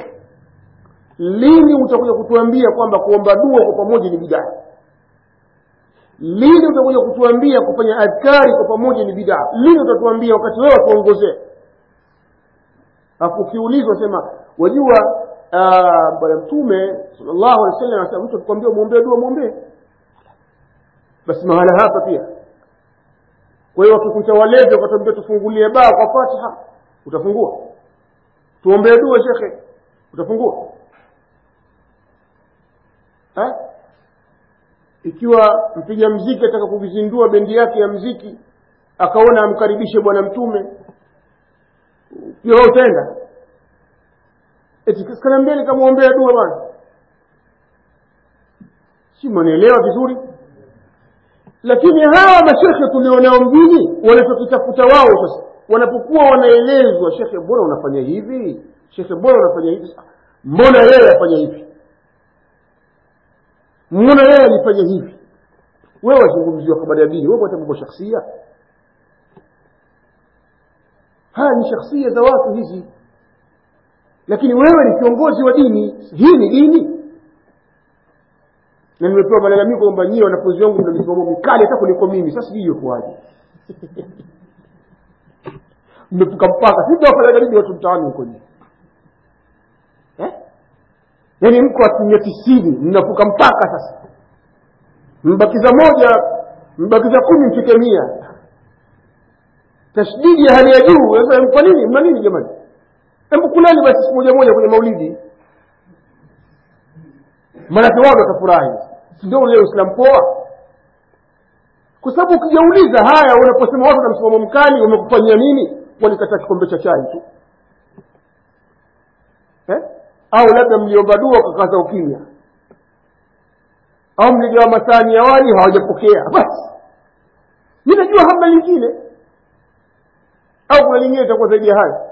S1: lini utakuja kutuambia kwamba kuomba dua kwa pamoja ni bidaa lini utakuja kutuambia kufanya adhkari kwa pamoja ni bidaa lini utatuambia wakati wewe watuongozee alafu ukiulizwa sema wajua ah, bwana mtume sallallahu alaihi wasallam anasema mtu akikwambia umwombee dua mwombee basi mahala hapa pia kwa hiyo wakikuta walevi wakatambia tufungulie baa kwa fatiha utafungua tuombee dua shekhe utafungua ha? ikiwa mpiga mziki ataka kuvizindua bendi yake ya mziki akaona amkaribishe bwana mtume pia wewe utaenda eti kanaambia nikamwombea dua bwana si mwanaelewa vizuri lakini hawa mashekhe tulionao mjini wanachokitafuta wao sasa wanapokuwa wanaelezwa shekhe mbona unafanya hivi shekhe mbona unafanya hivi mbona yeye afanya hivi mbona yeye alifanya hivi wewe wazungumziwa habari ya dini wewe hata mambo shakhsia haya ni shakhsia za watu hizi lakini wewe ni kiongozi wa dini hii ni dini na nimepewa malalamiko kwamba nyie wanafunzi wangu mna misimamo mikali hata kuliko mimi sasa sijui kuwaje mmevuka mpaka sitawafanya nini watu mtaani huko nje eh? yaani mko asilimia tisini mnavuka mpaka sasa mbakiza moja mbakiza kumi mfike mia tashdidi ya hali ya juu sasa kwa nini mna nini jamani hebu kuleni basi siku moja moja kwenye maulidi maanake wao watafurahi si ndio ule uislamu poa kwa sababu ukijauliza haya unaposema watu na msimamo mkali wamekufanyia nini walikataa kikombe cha chai tu eh? au labda mliomba dua ukakaza ukimya au mligawa masani ya wali hawajapokea basi mi najua hamna lingine au kuna lingine itakuwa zaidi ya hayo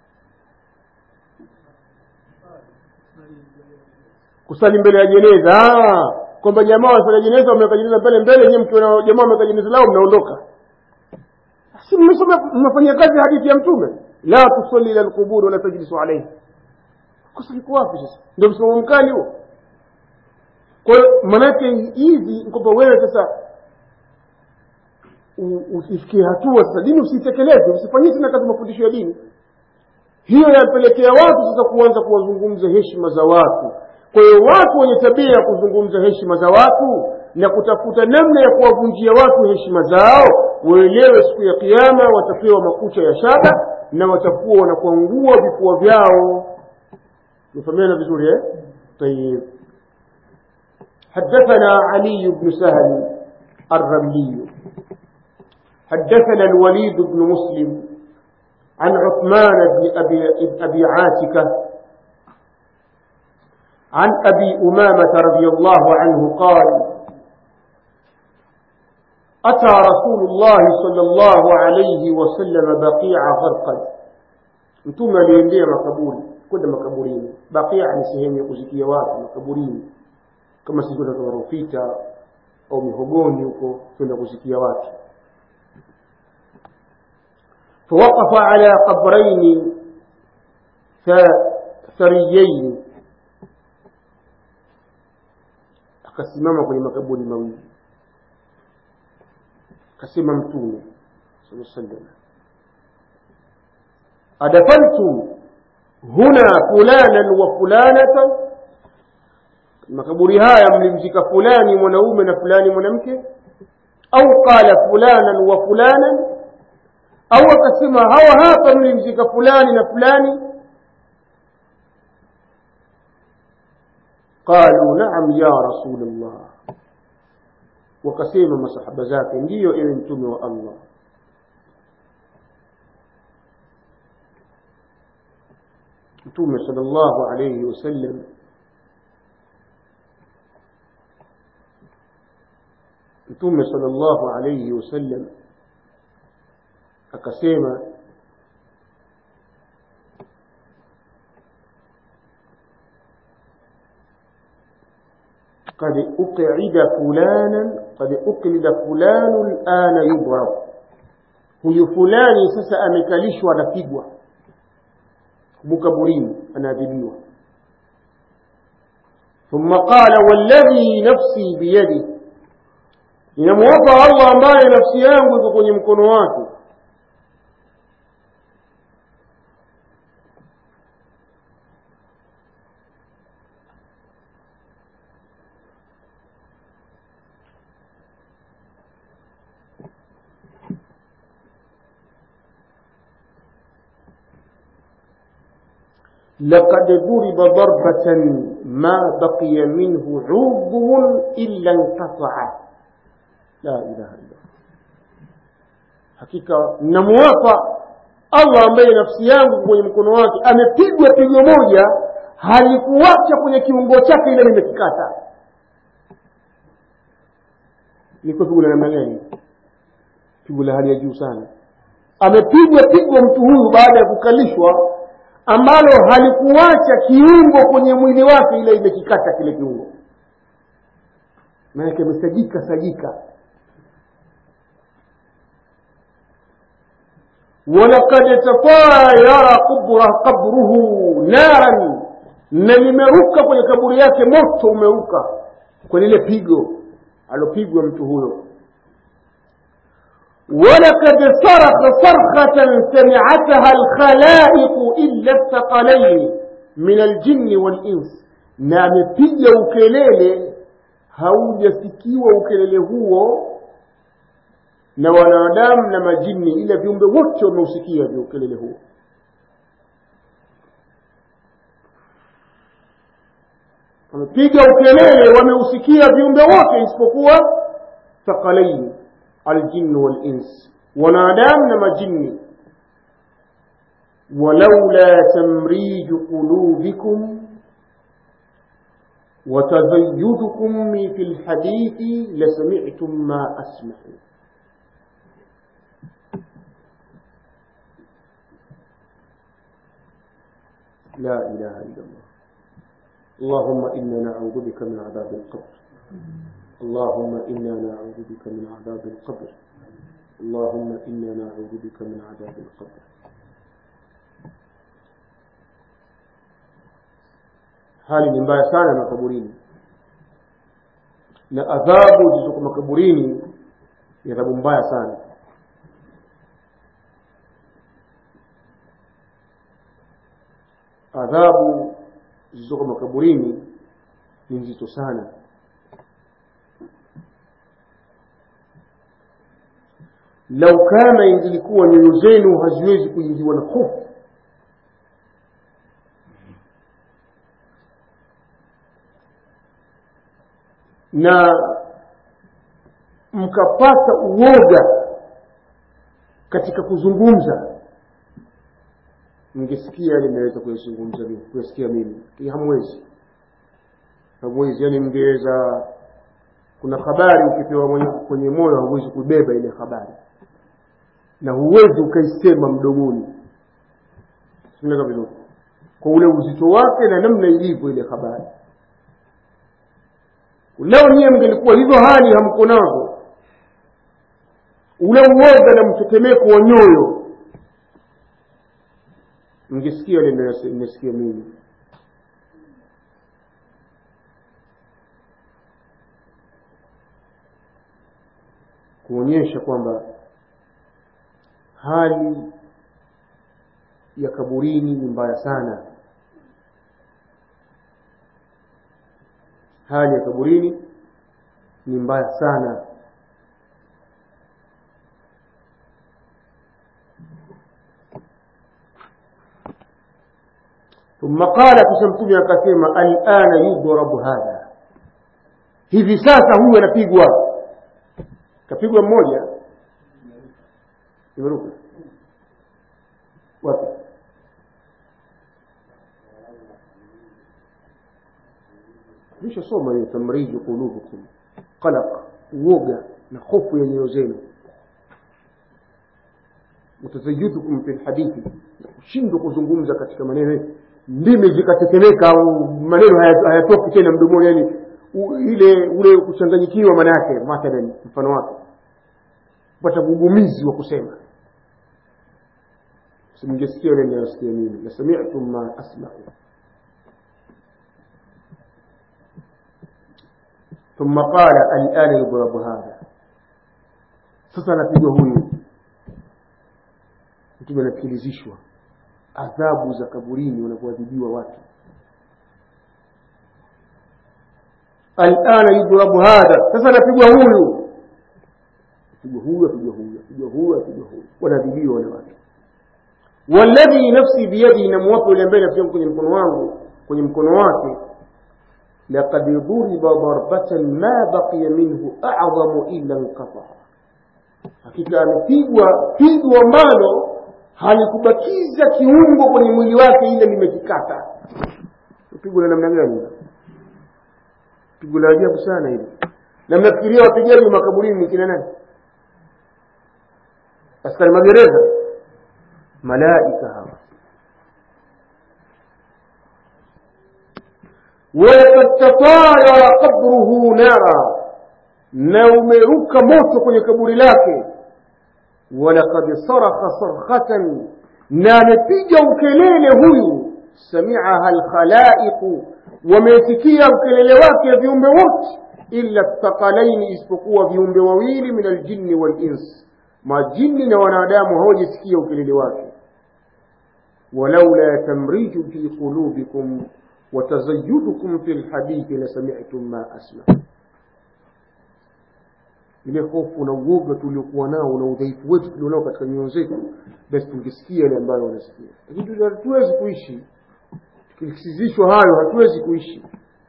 S1: kusali mbele ya jeneza ah, kwamba jamaa wanafanya jeneza wameweka jeneza mbele mbele nyewe mkiona jamaa wameweka jeneza lao mnaondoka si mmesoma mmefanyia kazi hadithi ya mtume la tusalli ila alqubur wala tajlisu alayhi kosa liko wapi sasa ndio msimamo mkali huo kwa hiyo maanake hivi kwamba wewe sasa u- usifikie hatua sasa dini usiitekeleze usifanyie tena kazi mafundisho ya dini hiyo yapelekea watu sasa kuanza kuwazungumza heshima za watu kwa hiyo watu wenye tabia ya kuzungumza heshima za watu na kutafuta namna ya kuwavunjia watu heshima zao waelewe siku ya kiama watapewa makucha ya shaba na watakuwa wanakuangua vifua vyao نفهمنا بزوري طيب حدثنا علي بن سهل الرملي حدثنا الوليد بن مسلم عن عثمان بن أبي, أبي عاتكة عن أبي أمامة رضي الله عنه قال أتى رسول الله صلى الله عليه وسلم بقيع غرقد mtume aliendea makaburi kwenda makaburini bakia ni sehemu ya kuzikia watu makaburini kama sisi kwenda kama rufita au mihogoni huko kwenda kuzikia watu فوقف على قبرين ثريين akasimama kwenye makaburi mawili akasema mtume sallallahu alaihi wasallam أدفنتم هنا فلانا وفلانة makaburi haya mlimzika fulani mwanaume na fulani mwanamke au qala fulanan wa fulanan au akasema hawa hapa mlimzika fulani na fulani qalu naam ya rasul llah wakasema masahaba zake ndiyo ewe mtume wa allah mtume sallallahu alayhi wasallam mtume sallallahu alayhi wasallam akasema قد أقعد فلانا قد أقلد فلان الآن يضرب huyu fulani sasa amekalishwa anapigwa mkaburini anaadhibiwa ثم قال والذي نفسي بيده ninamwapa allah ambaye nafsi yangu iko kwenye mkono wake لقد ضرب ضربة ما بقي منه عضو إلا انقطع لا إله إلا الله hakika namuwapa allah ambaye nafsi yangu kwenye mkono wake amepigwa pigo moja halikuwacha kwenye kiungo chake ile limekikata ilikuwa pigo la namna gani pigo la hali ya juu sana amepigwa pigo mtu huyu baada ya kukalishwa ambalo halikuwacha kiungo kwenye mwili wake ile imekikata kile kiungo maanake amesajika sajika walakad tatayara qabruhu naran na limeruka kwenye kaburi yake moto umeruka kwenye ile pigo alopigwa mtu huyo ولقد صرخ صرخة سمعتها الخلائق إلا الثقلين من الجن والإنس na amepiga ukelele haujasikiwa ukelele huo na wanadamu na majini ila viumbe wote wameusikia vya ukelele huo wamepiga ukelele wameusikia viumbe wote isipokuwa thaqalaini الجن والإنس ونادام نما جني ولولا تمريج قلوبكم وتزيدكم في الحديث لسمعتم ما أسمع لا إله إلا الله اللهم إنا نعوذ بك من عذاب القبر اللهم إنا نعوذ بك من عذاب القبر اللهم إنا نعوذ بك من عذاب القبر hali ni mbaya sana makaburini na adhabu zilizoko makaburini ni adhabu mbaya sana adhabu zilizoko makaburini ni nzito sana lau kama ingilikuwa nyoyo zenu haziwezi kuingiwa na hofu na mkapata uoga katika kuzungumza mngesikia yale naweza kuyazungumza mimi kuyasikia mimi lakini hamwezi hamwezi yani mngeweza kuna habari ukipewa mwenye, kwenye moyo hauwezi kubeba ile habari na huwezi ukaisema mdomoni simeka vizuri kwa ule uzito wake na namna ilivyo ile habari leo niye mngelikuwa hizo hali hamko nazo ule uoga na mtetemeko wa nyoyo mngesikia ile nimesikia mimi kuonyesha kwamba hali ya kaburini ni mbaya sana hali ya kaburini ni mbaya sana ثم قال كسمتم akasema alana yudrabu hadha hivi sasa huyu anapigwa kapigwa mmoja imeruka wapi nishasoma hiyo tamriju qulubukum qalaq uoga na hofu ya nyoyo zenu mutazayudukum fi lhadithi kushindwa kuzungumza katika maneno ndimi zikatetemeka au maneno hayatoki tena mdomoni yani ile ule kuchanganyikiwa maana yake mathalan mfano wake kupata ugumizi wa kusema simngesikia ile ninayosikia mimi la sami'tum ma asma'u ثم قال الآن يضرب هذا sasa anapigwa huyu mtume anasikilizishwa adhabu za kaburini wanapoadhibiwa watu alana yudrabu hadha sasa anapigwa huyu apigwa huyu apigwa huyu apigwa huyu apigwa huyu wanaadhibiwa wale watu walladhi nafsi biyadihi namwapa yule ambaye nafsi yangu kwenye mkono wangu kwenye mkono wake laqad duriba darbatan ma baqiya minhu a'zamu illa inqata'a hakika amepigwa pigo ambalo halikubakiza kiungo kwenye mwili wake ile limekikata pigo la namna gani pigo la ajabu sana hili na mnafikiria wapigaji wa makaburini ni kina nani askari magereza malaika hawa walaqad tatayara qabruhu nara na umeruka moto kwenye kaburi lake walaqad sarakha sarkhatan na amepiga ukelele huyu samiaha alkhalaiqu wamesikia ukelele wake viumbe wote illa thaqalaini isipokuwa viumbe wawili min aljinni walins majini na wanadamu hawajasikia ukelele wake walaula tamriju fi qulubikum watazayudukum fi lhadithi lasami'tum ma asma ile hofu na uoga tuliokuwa nao na udhaifu wetu tulionao katika nyoyo zetu basi tungesikia yale ambayo wanasikia lakini hatuwezi kuishi tukisizishwa hayo hatuwezi kuishi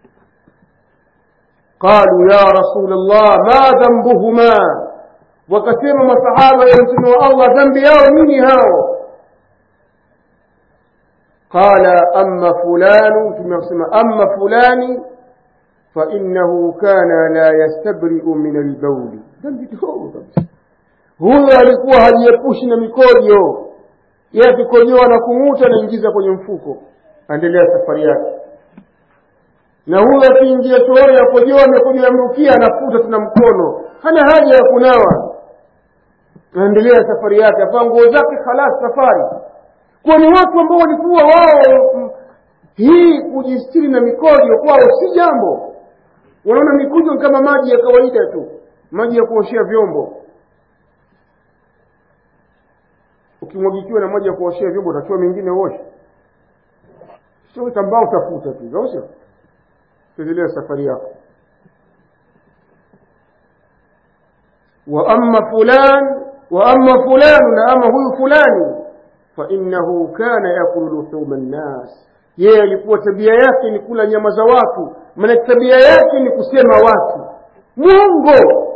S1: qalu ya rasul llah ma dhambuhuma wakasema masahaba ya mtume wa allah dhambi yao nini hao qala ama fulanu tumesema ama fulani fainahu kana la yastabriu min albauli dhambi dogo kabisa huyo alikuwa hajiepushi na mikojo yeye akikojoa na kung'uta anaingiza kwenye mfuko aendelea safari yake na huyo akiingia chooni akojoa amekojoa amrukia anafuta tuna mkono hana haja ya kunawa anaendelea safari yake avaa nguo zake khalas safari kwa ni watu ambao walikuwa wao hii kujistiri na mikojo kwao si jambo wanaona mikujo kama maji ya kawaida tu maji ya kuoshea vyombo ukimwagikiwa na maji ya kuoshea vyombo utachua mengine uoshe sio tambaa utafuta tu au sio endelea safari yako wa amma fulan wa amma fulanu na ama huyu fulani fa innahu kana yakulu luhuma nnas yeye alikuwa tabia yake ni kula nyama za watu maana tabia yake ni kusema watu mwongo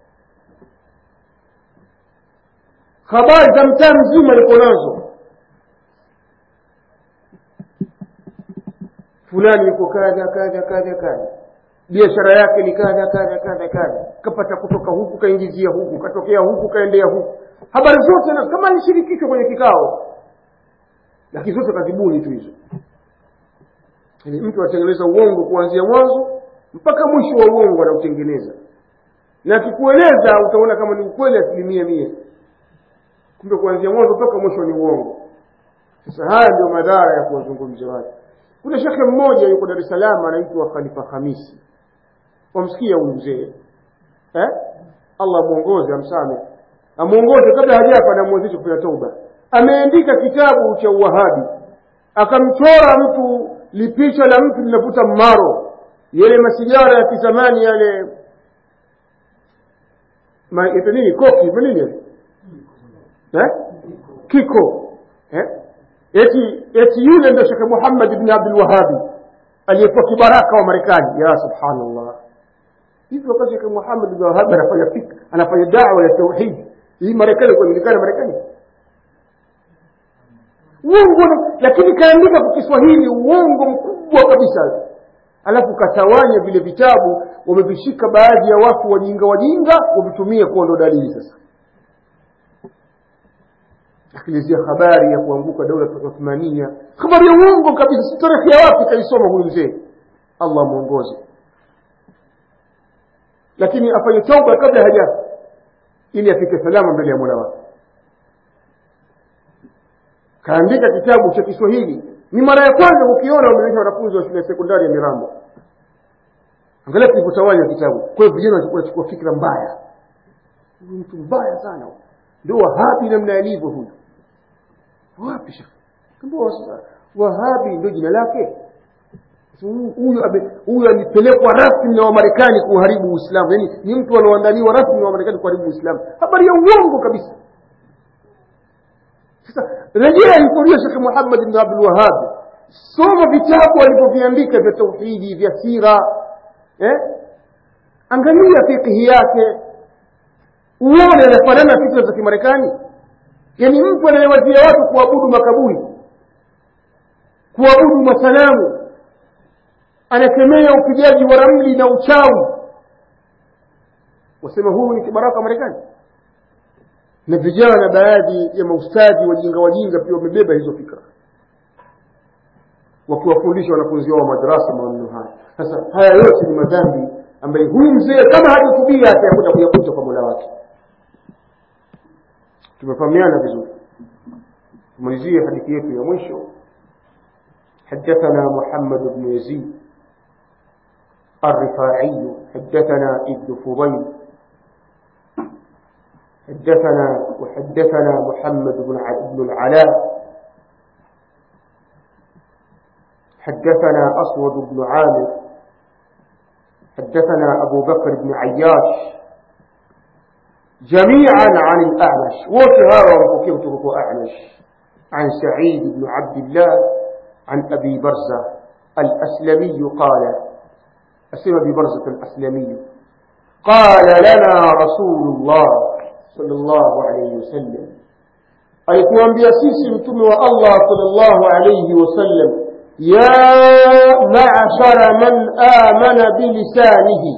S1: habari za mtaa mzima alikuwa nazo fulani yuko kadha kadha kadha kadha biashara yake ni kadha kadha kadha kadha kapata kutoka huku kaingizia huku katokea huku kaendea huku habari zote na kama alishirikishwa kwenye kikao lakini zote kazibuni tu hizo yani mtu atengeneza uongo kuanzia mwanzo mpaka mwisho wa uongo anautengeneza na akikueleza utaona kama ni ukweli asilimia mia kumbe kuanzia mwanzo mpaka mwisho ni uongo sasa haya ndio madhara ya kuwazungumzia watu kuna shekhe mmoja yuko dar es salaam anaitwa khalifa hamisi wamsikia huyu mzee eh? allah amwongoze amsame amwongoze kabla hajafa anamwezesha kufanya toba ameandika kitabu cha uwahabi akamchora mtu lipicha la mtu linavuta mmaro yale masigara ya kizamani yale ma, ito nini koki nini eh? kiko eh? eti eti yule ndio shekhe muhammad ibn abdul wahabi aliyekuwa kibaraka wa marekani ya subhanallah hivi wakati shekhe muhammad ibn wahabi anafanya fik anafanya dawa ya tauhid hii marekani kujulikana marekani uongo lakini kaandika kwa kiswahili uongo mkubwa kabisa alafu katawanya vile vitabu wamevishika baadhi ya watu wajinga wajinga wavitumie kuwa ndo dalili sasa akielezea habari ya kuanguka daula uthmania habari ya uongo kabisa si tarehe ya wapi kaisoma huyu mzee allah mwongoze lakini afanye tauba kabla hajafa ili afike salama mbele ya mola wake kaandika kitabu cha kiswahili ni mara ya kwanza ukiona wameonyesha wanafunzi wa shule ya sekondari ya mirambo angalia kilivyotawanya kitabu kwa hiyo vijana wanachukua fikra mbaya huyu mtu mbaya sana ndio wahabi namna alivyo huyu wapi shekhe wahabi ndio jina lake huyu huyu alipelekwa rasmi na wamarekani kuharibu uislamu yaani ni mtu anaoandaliwa rasmi na wamarekani kuharibu uislamu habari ya uongo kabisa sasa rejea historia shekhe muhammad bn abdul wahab soma vitabu alivyoviandika vya tauhidi vya sira eh? angalia fikihi yake uone anafanana na fikra za kimarekani yaani mtu anayewazia watu kuabudu makaburi kuabudu masanamu anakemea upigaji wa ramli na uchawi wasema huyu ni kibaraka wa marekani na vijana baadhi ya maustadhi wajinga wajinga pia wamebeba hizo fikra wakiwafundisha wanafunzi wao madarasa maneno haya sasa haya yote ni madhambi ambaye huyu mzee kama hajatubia atayakuja kuyakuta kwa mola wake tumefahamiana vizuri tumalizie hadithi yetu ya mwisho حدثنا محمد بن يزيد الرفاعي حدثنا ابن فضيل حدثنا وحدثنا محمد بن بن العلاء حدثنا أسود بن عامر حدثنا أبو بكر بن عياش جميعا عن الأعمش وكهارا وكيف أعمش عن سعيد بن عبد الله عن أبي برزة الأسلمي قال أسلم أبي برزة الأسلمي قال لنا رسول الله صلى الله عليه وسلم alituambia sisi mtume wa allah salllahu alaihi wasallam ya mashara man amana bilisanihi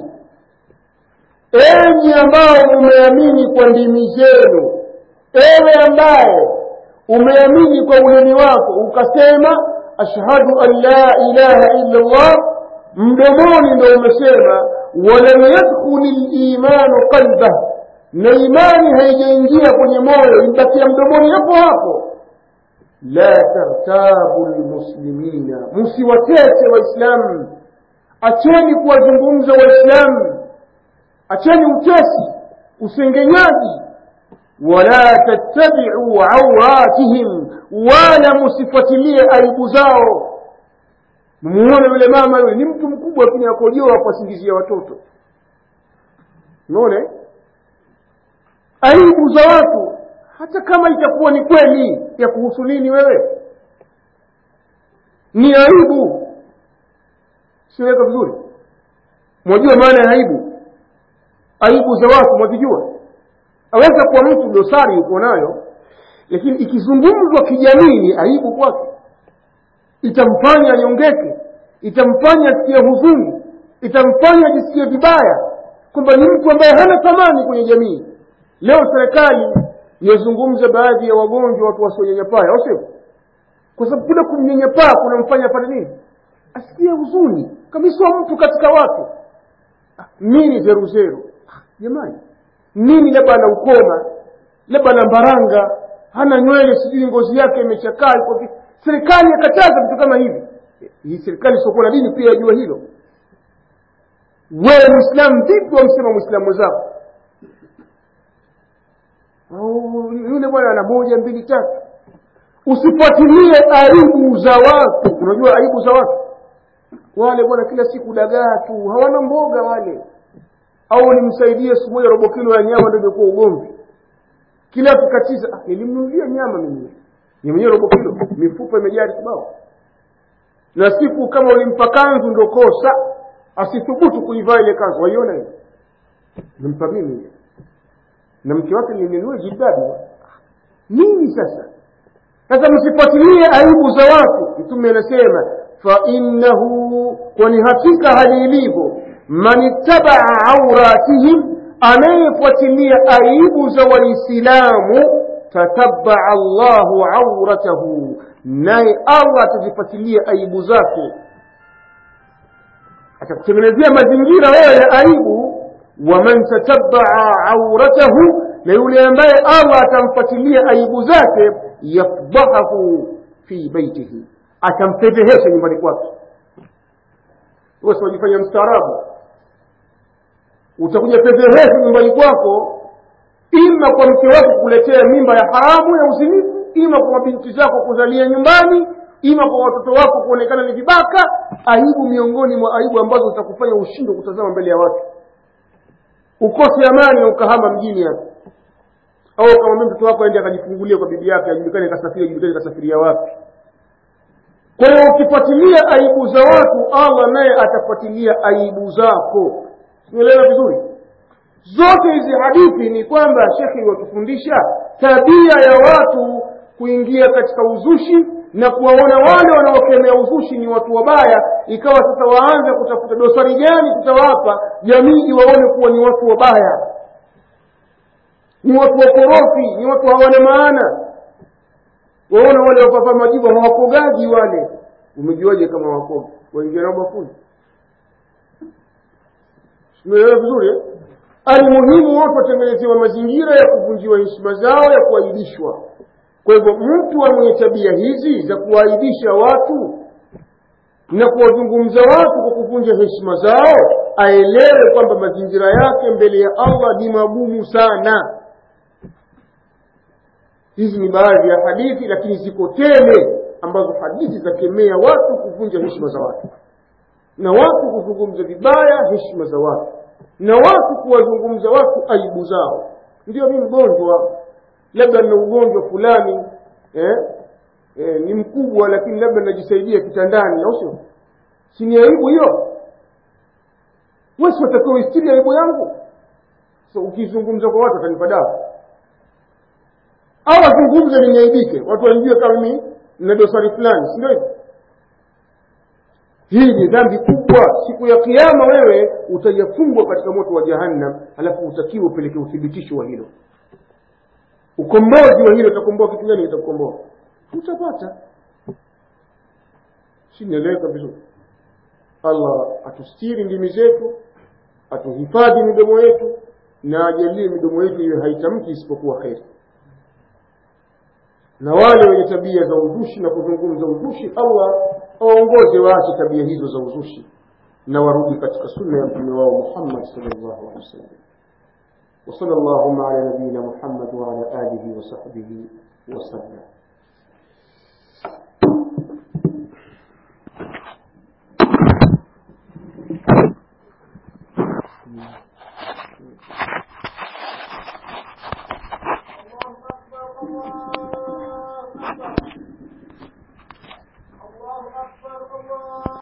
S1: enyi ambao umeamini kwa ndimi zenu ewe ambaye umeamini kwa ulimi wako ukasema ashhadu an la ilaha illa llah mdomoni ndo umesema walam yadkhuli limanu qalbah na imani haijaingia kwenye moyo ibakia mdomoni hapo hapo la tartabu lmuslimina msiwatese waislamu acheni kuwazungumza waislamu acheni utesi usengenyaji wala tattabiu auratihim wala musifuatilie aibu zao mmuone yule mama yule ni mtu mkubwa lakini akojoa kuwasingizia watoto unaona aibu za watu hata kama itakuwa ni kweli ya kuhusu nini wewe ni aibu siweka vizuri mwajua maana ya aibu aibu za watu mwazijua aweza kuwa mtu dosari yuko nayo lakini ikizungumzwa kijamii ni aibu kwake itamfanya anyongeke itamfanya asikie huzuni itamfanya ajisikie vibaya kwamba ni mtu ambaye hana thamani kwenye jamii leo serikali yazungumza baadhi ya wagonjwa watu wasionyanyapaa au sio kwa sababu kule kumnyanyapaa kunamfanya apate nini asikie huzuni kabisa mtu katika watu nini zeruzeru jamani nini labda ana ukoma labda ana mbaranga hana nywele sijui ngozi yake imechakaa iko serikali yakataza vitu kama hivi hii serikali isiokuwa na dini pia yajua hilo wewe mwislamu vipi wamsema mwislamu mwenzako yule bwana ana moja mbili tatu usifuatilie aibu za watu unajua aibu za watu wale bwana kila siku dagaa tu hawana mboga wale au nimsaidie siku moja robo kilo ya nyama ndio imekuwa ugomvi kila tukatiza ah, nilimnunulia nyama mimi ni mwenyewe robo kilo mifupa imejaa kibao na siku kama ulimpa kanzu ndo kosa asithubutu kuivaa ile kanzu waiona hiyo nimpa mimi na mke wake nilinunua jilbabi nini sasa sasa msifuatilie aibu za watu mtume anasema fainnahu kwani hakika hali ilivyo man ittabaa auratihim anayefuatilia aibu za waislamu tatabaa llahu auratahu naye allah atazifuatilia aibu zake atakutengenezea mazingira wewe ya aibu waman tatabaa auratahu na yule ambaye allah atamfuatilia aibu zake yafdahahu fi baitihi atampedhehesha nyumbani kwake wewe wajifanya mstaarabu utakuja fedhehesha nyumbani kwako ima kwa mke wako kuletea mimba ya haramu ya uzinifu ima kwa mabinti zako kuzalia nyumbani ima kwa watoto wako kuonekana ni vibaka aibu miongoni mwa aibu ambazo zitakufanya ushindwe kutazama mbele ya watu ukose amani na ukahama mjini hapa au ukamwambia mtoto wako aende akajifungulie kwa bibi yake ajulikane kasafiri ajulikane kasafiria wapi kwa hiyo ukifuatilia aibu za watu allah naye atafuatilia aibu zako umeelewa vizuri zote hizi hadithi ni kwamba shekhi watufundisha tabia ya watu kuingia katika uzushi na kuwaona wale wanaokemea uzushi ni watu wabaya ikawa sasa waanze kutafuta dosari gani tutawapa jamii iwaone kuwa ni watu wabaya ni watu wakorofi ni watu hawana maana waona wale wapapa majibu hawakogaji wale umejuaje kama wakoga waingia nao bafuni umeelewa vizuri eh? almuhimu watu watengenezewa mazingira ya kuvunjiwa heshima zao ya kuaibishwa kwa hivyo mtu mwenye tabia hizi za kuwaibisha watu na kuwazungumza watu kwa kuvunja heshima zao aelewe kwamba mazingira yake mbele ya allah ni magumu sana hizi ni baadhi ya hadithi lakini ziko tele ambazo hadithi zakemea watu kuvunja heshima za watu na watu kuzungumza vibaya heshima za watu na watu kuwazungumza watu aibu zao ndio mi mgonjwa labda nina ugonjwa fulani eh? Eh, ni mkubwa lakini labda najisaidia kitandani au sio si ni aibu hiyo wesi watakiwa uistiri aibu yangu so ukizungumza kwa watu watanipa dawa au wazungumze niniaibike watu wanijue kama mimi nina dosari fulani si ndio hivyo hii ni dhambi kubwa siku ya kiama wewe utajafungwa katika moto wa jahannam alafu utakiwa upeleke uthibitisho wa hilo ukombozi wa hilo utakomboa kitu gani kitakukomboa utapata sinaeleweka vizuri allah atustiri ndimi zetu atuhifadhi midomo yetu na ajalie midomo yetu iwe haitamki isipokuwa kheri na wale wenye tabia za uzushi na kuzungumza uzushi allah awaongoze waache tabia hizo za uzushi na warudi katika sunna ya mtume wao muhammad sallallahu alaihi wasallam وصلى اللهم على نبينا محمد وعلى آله وصحبه وسلم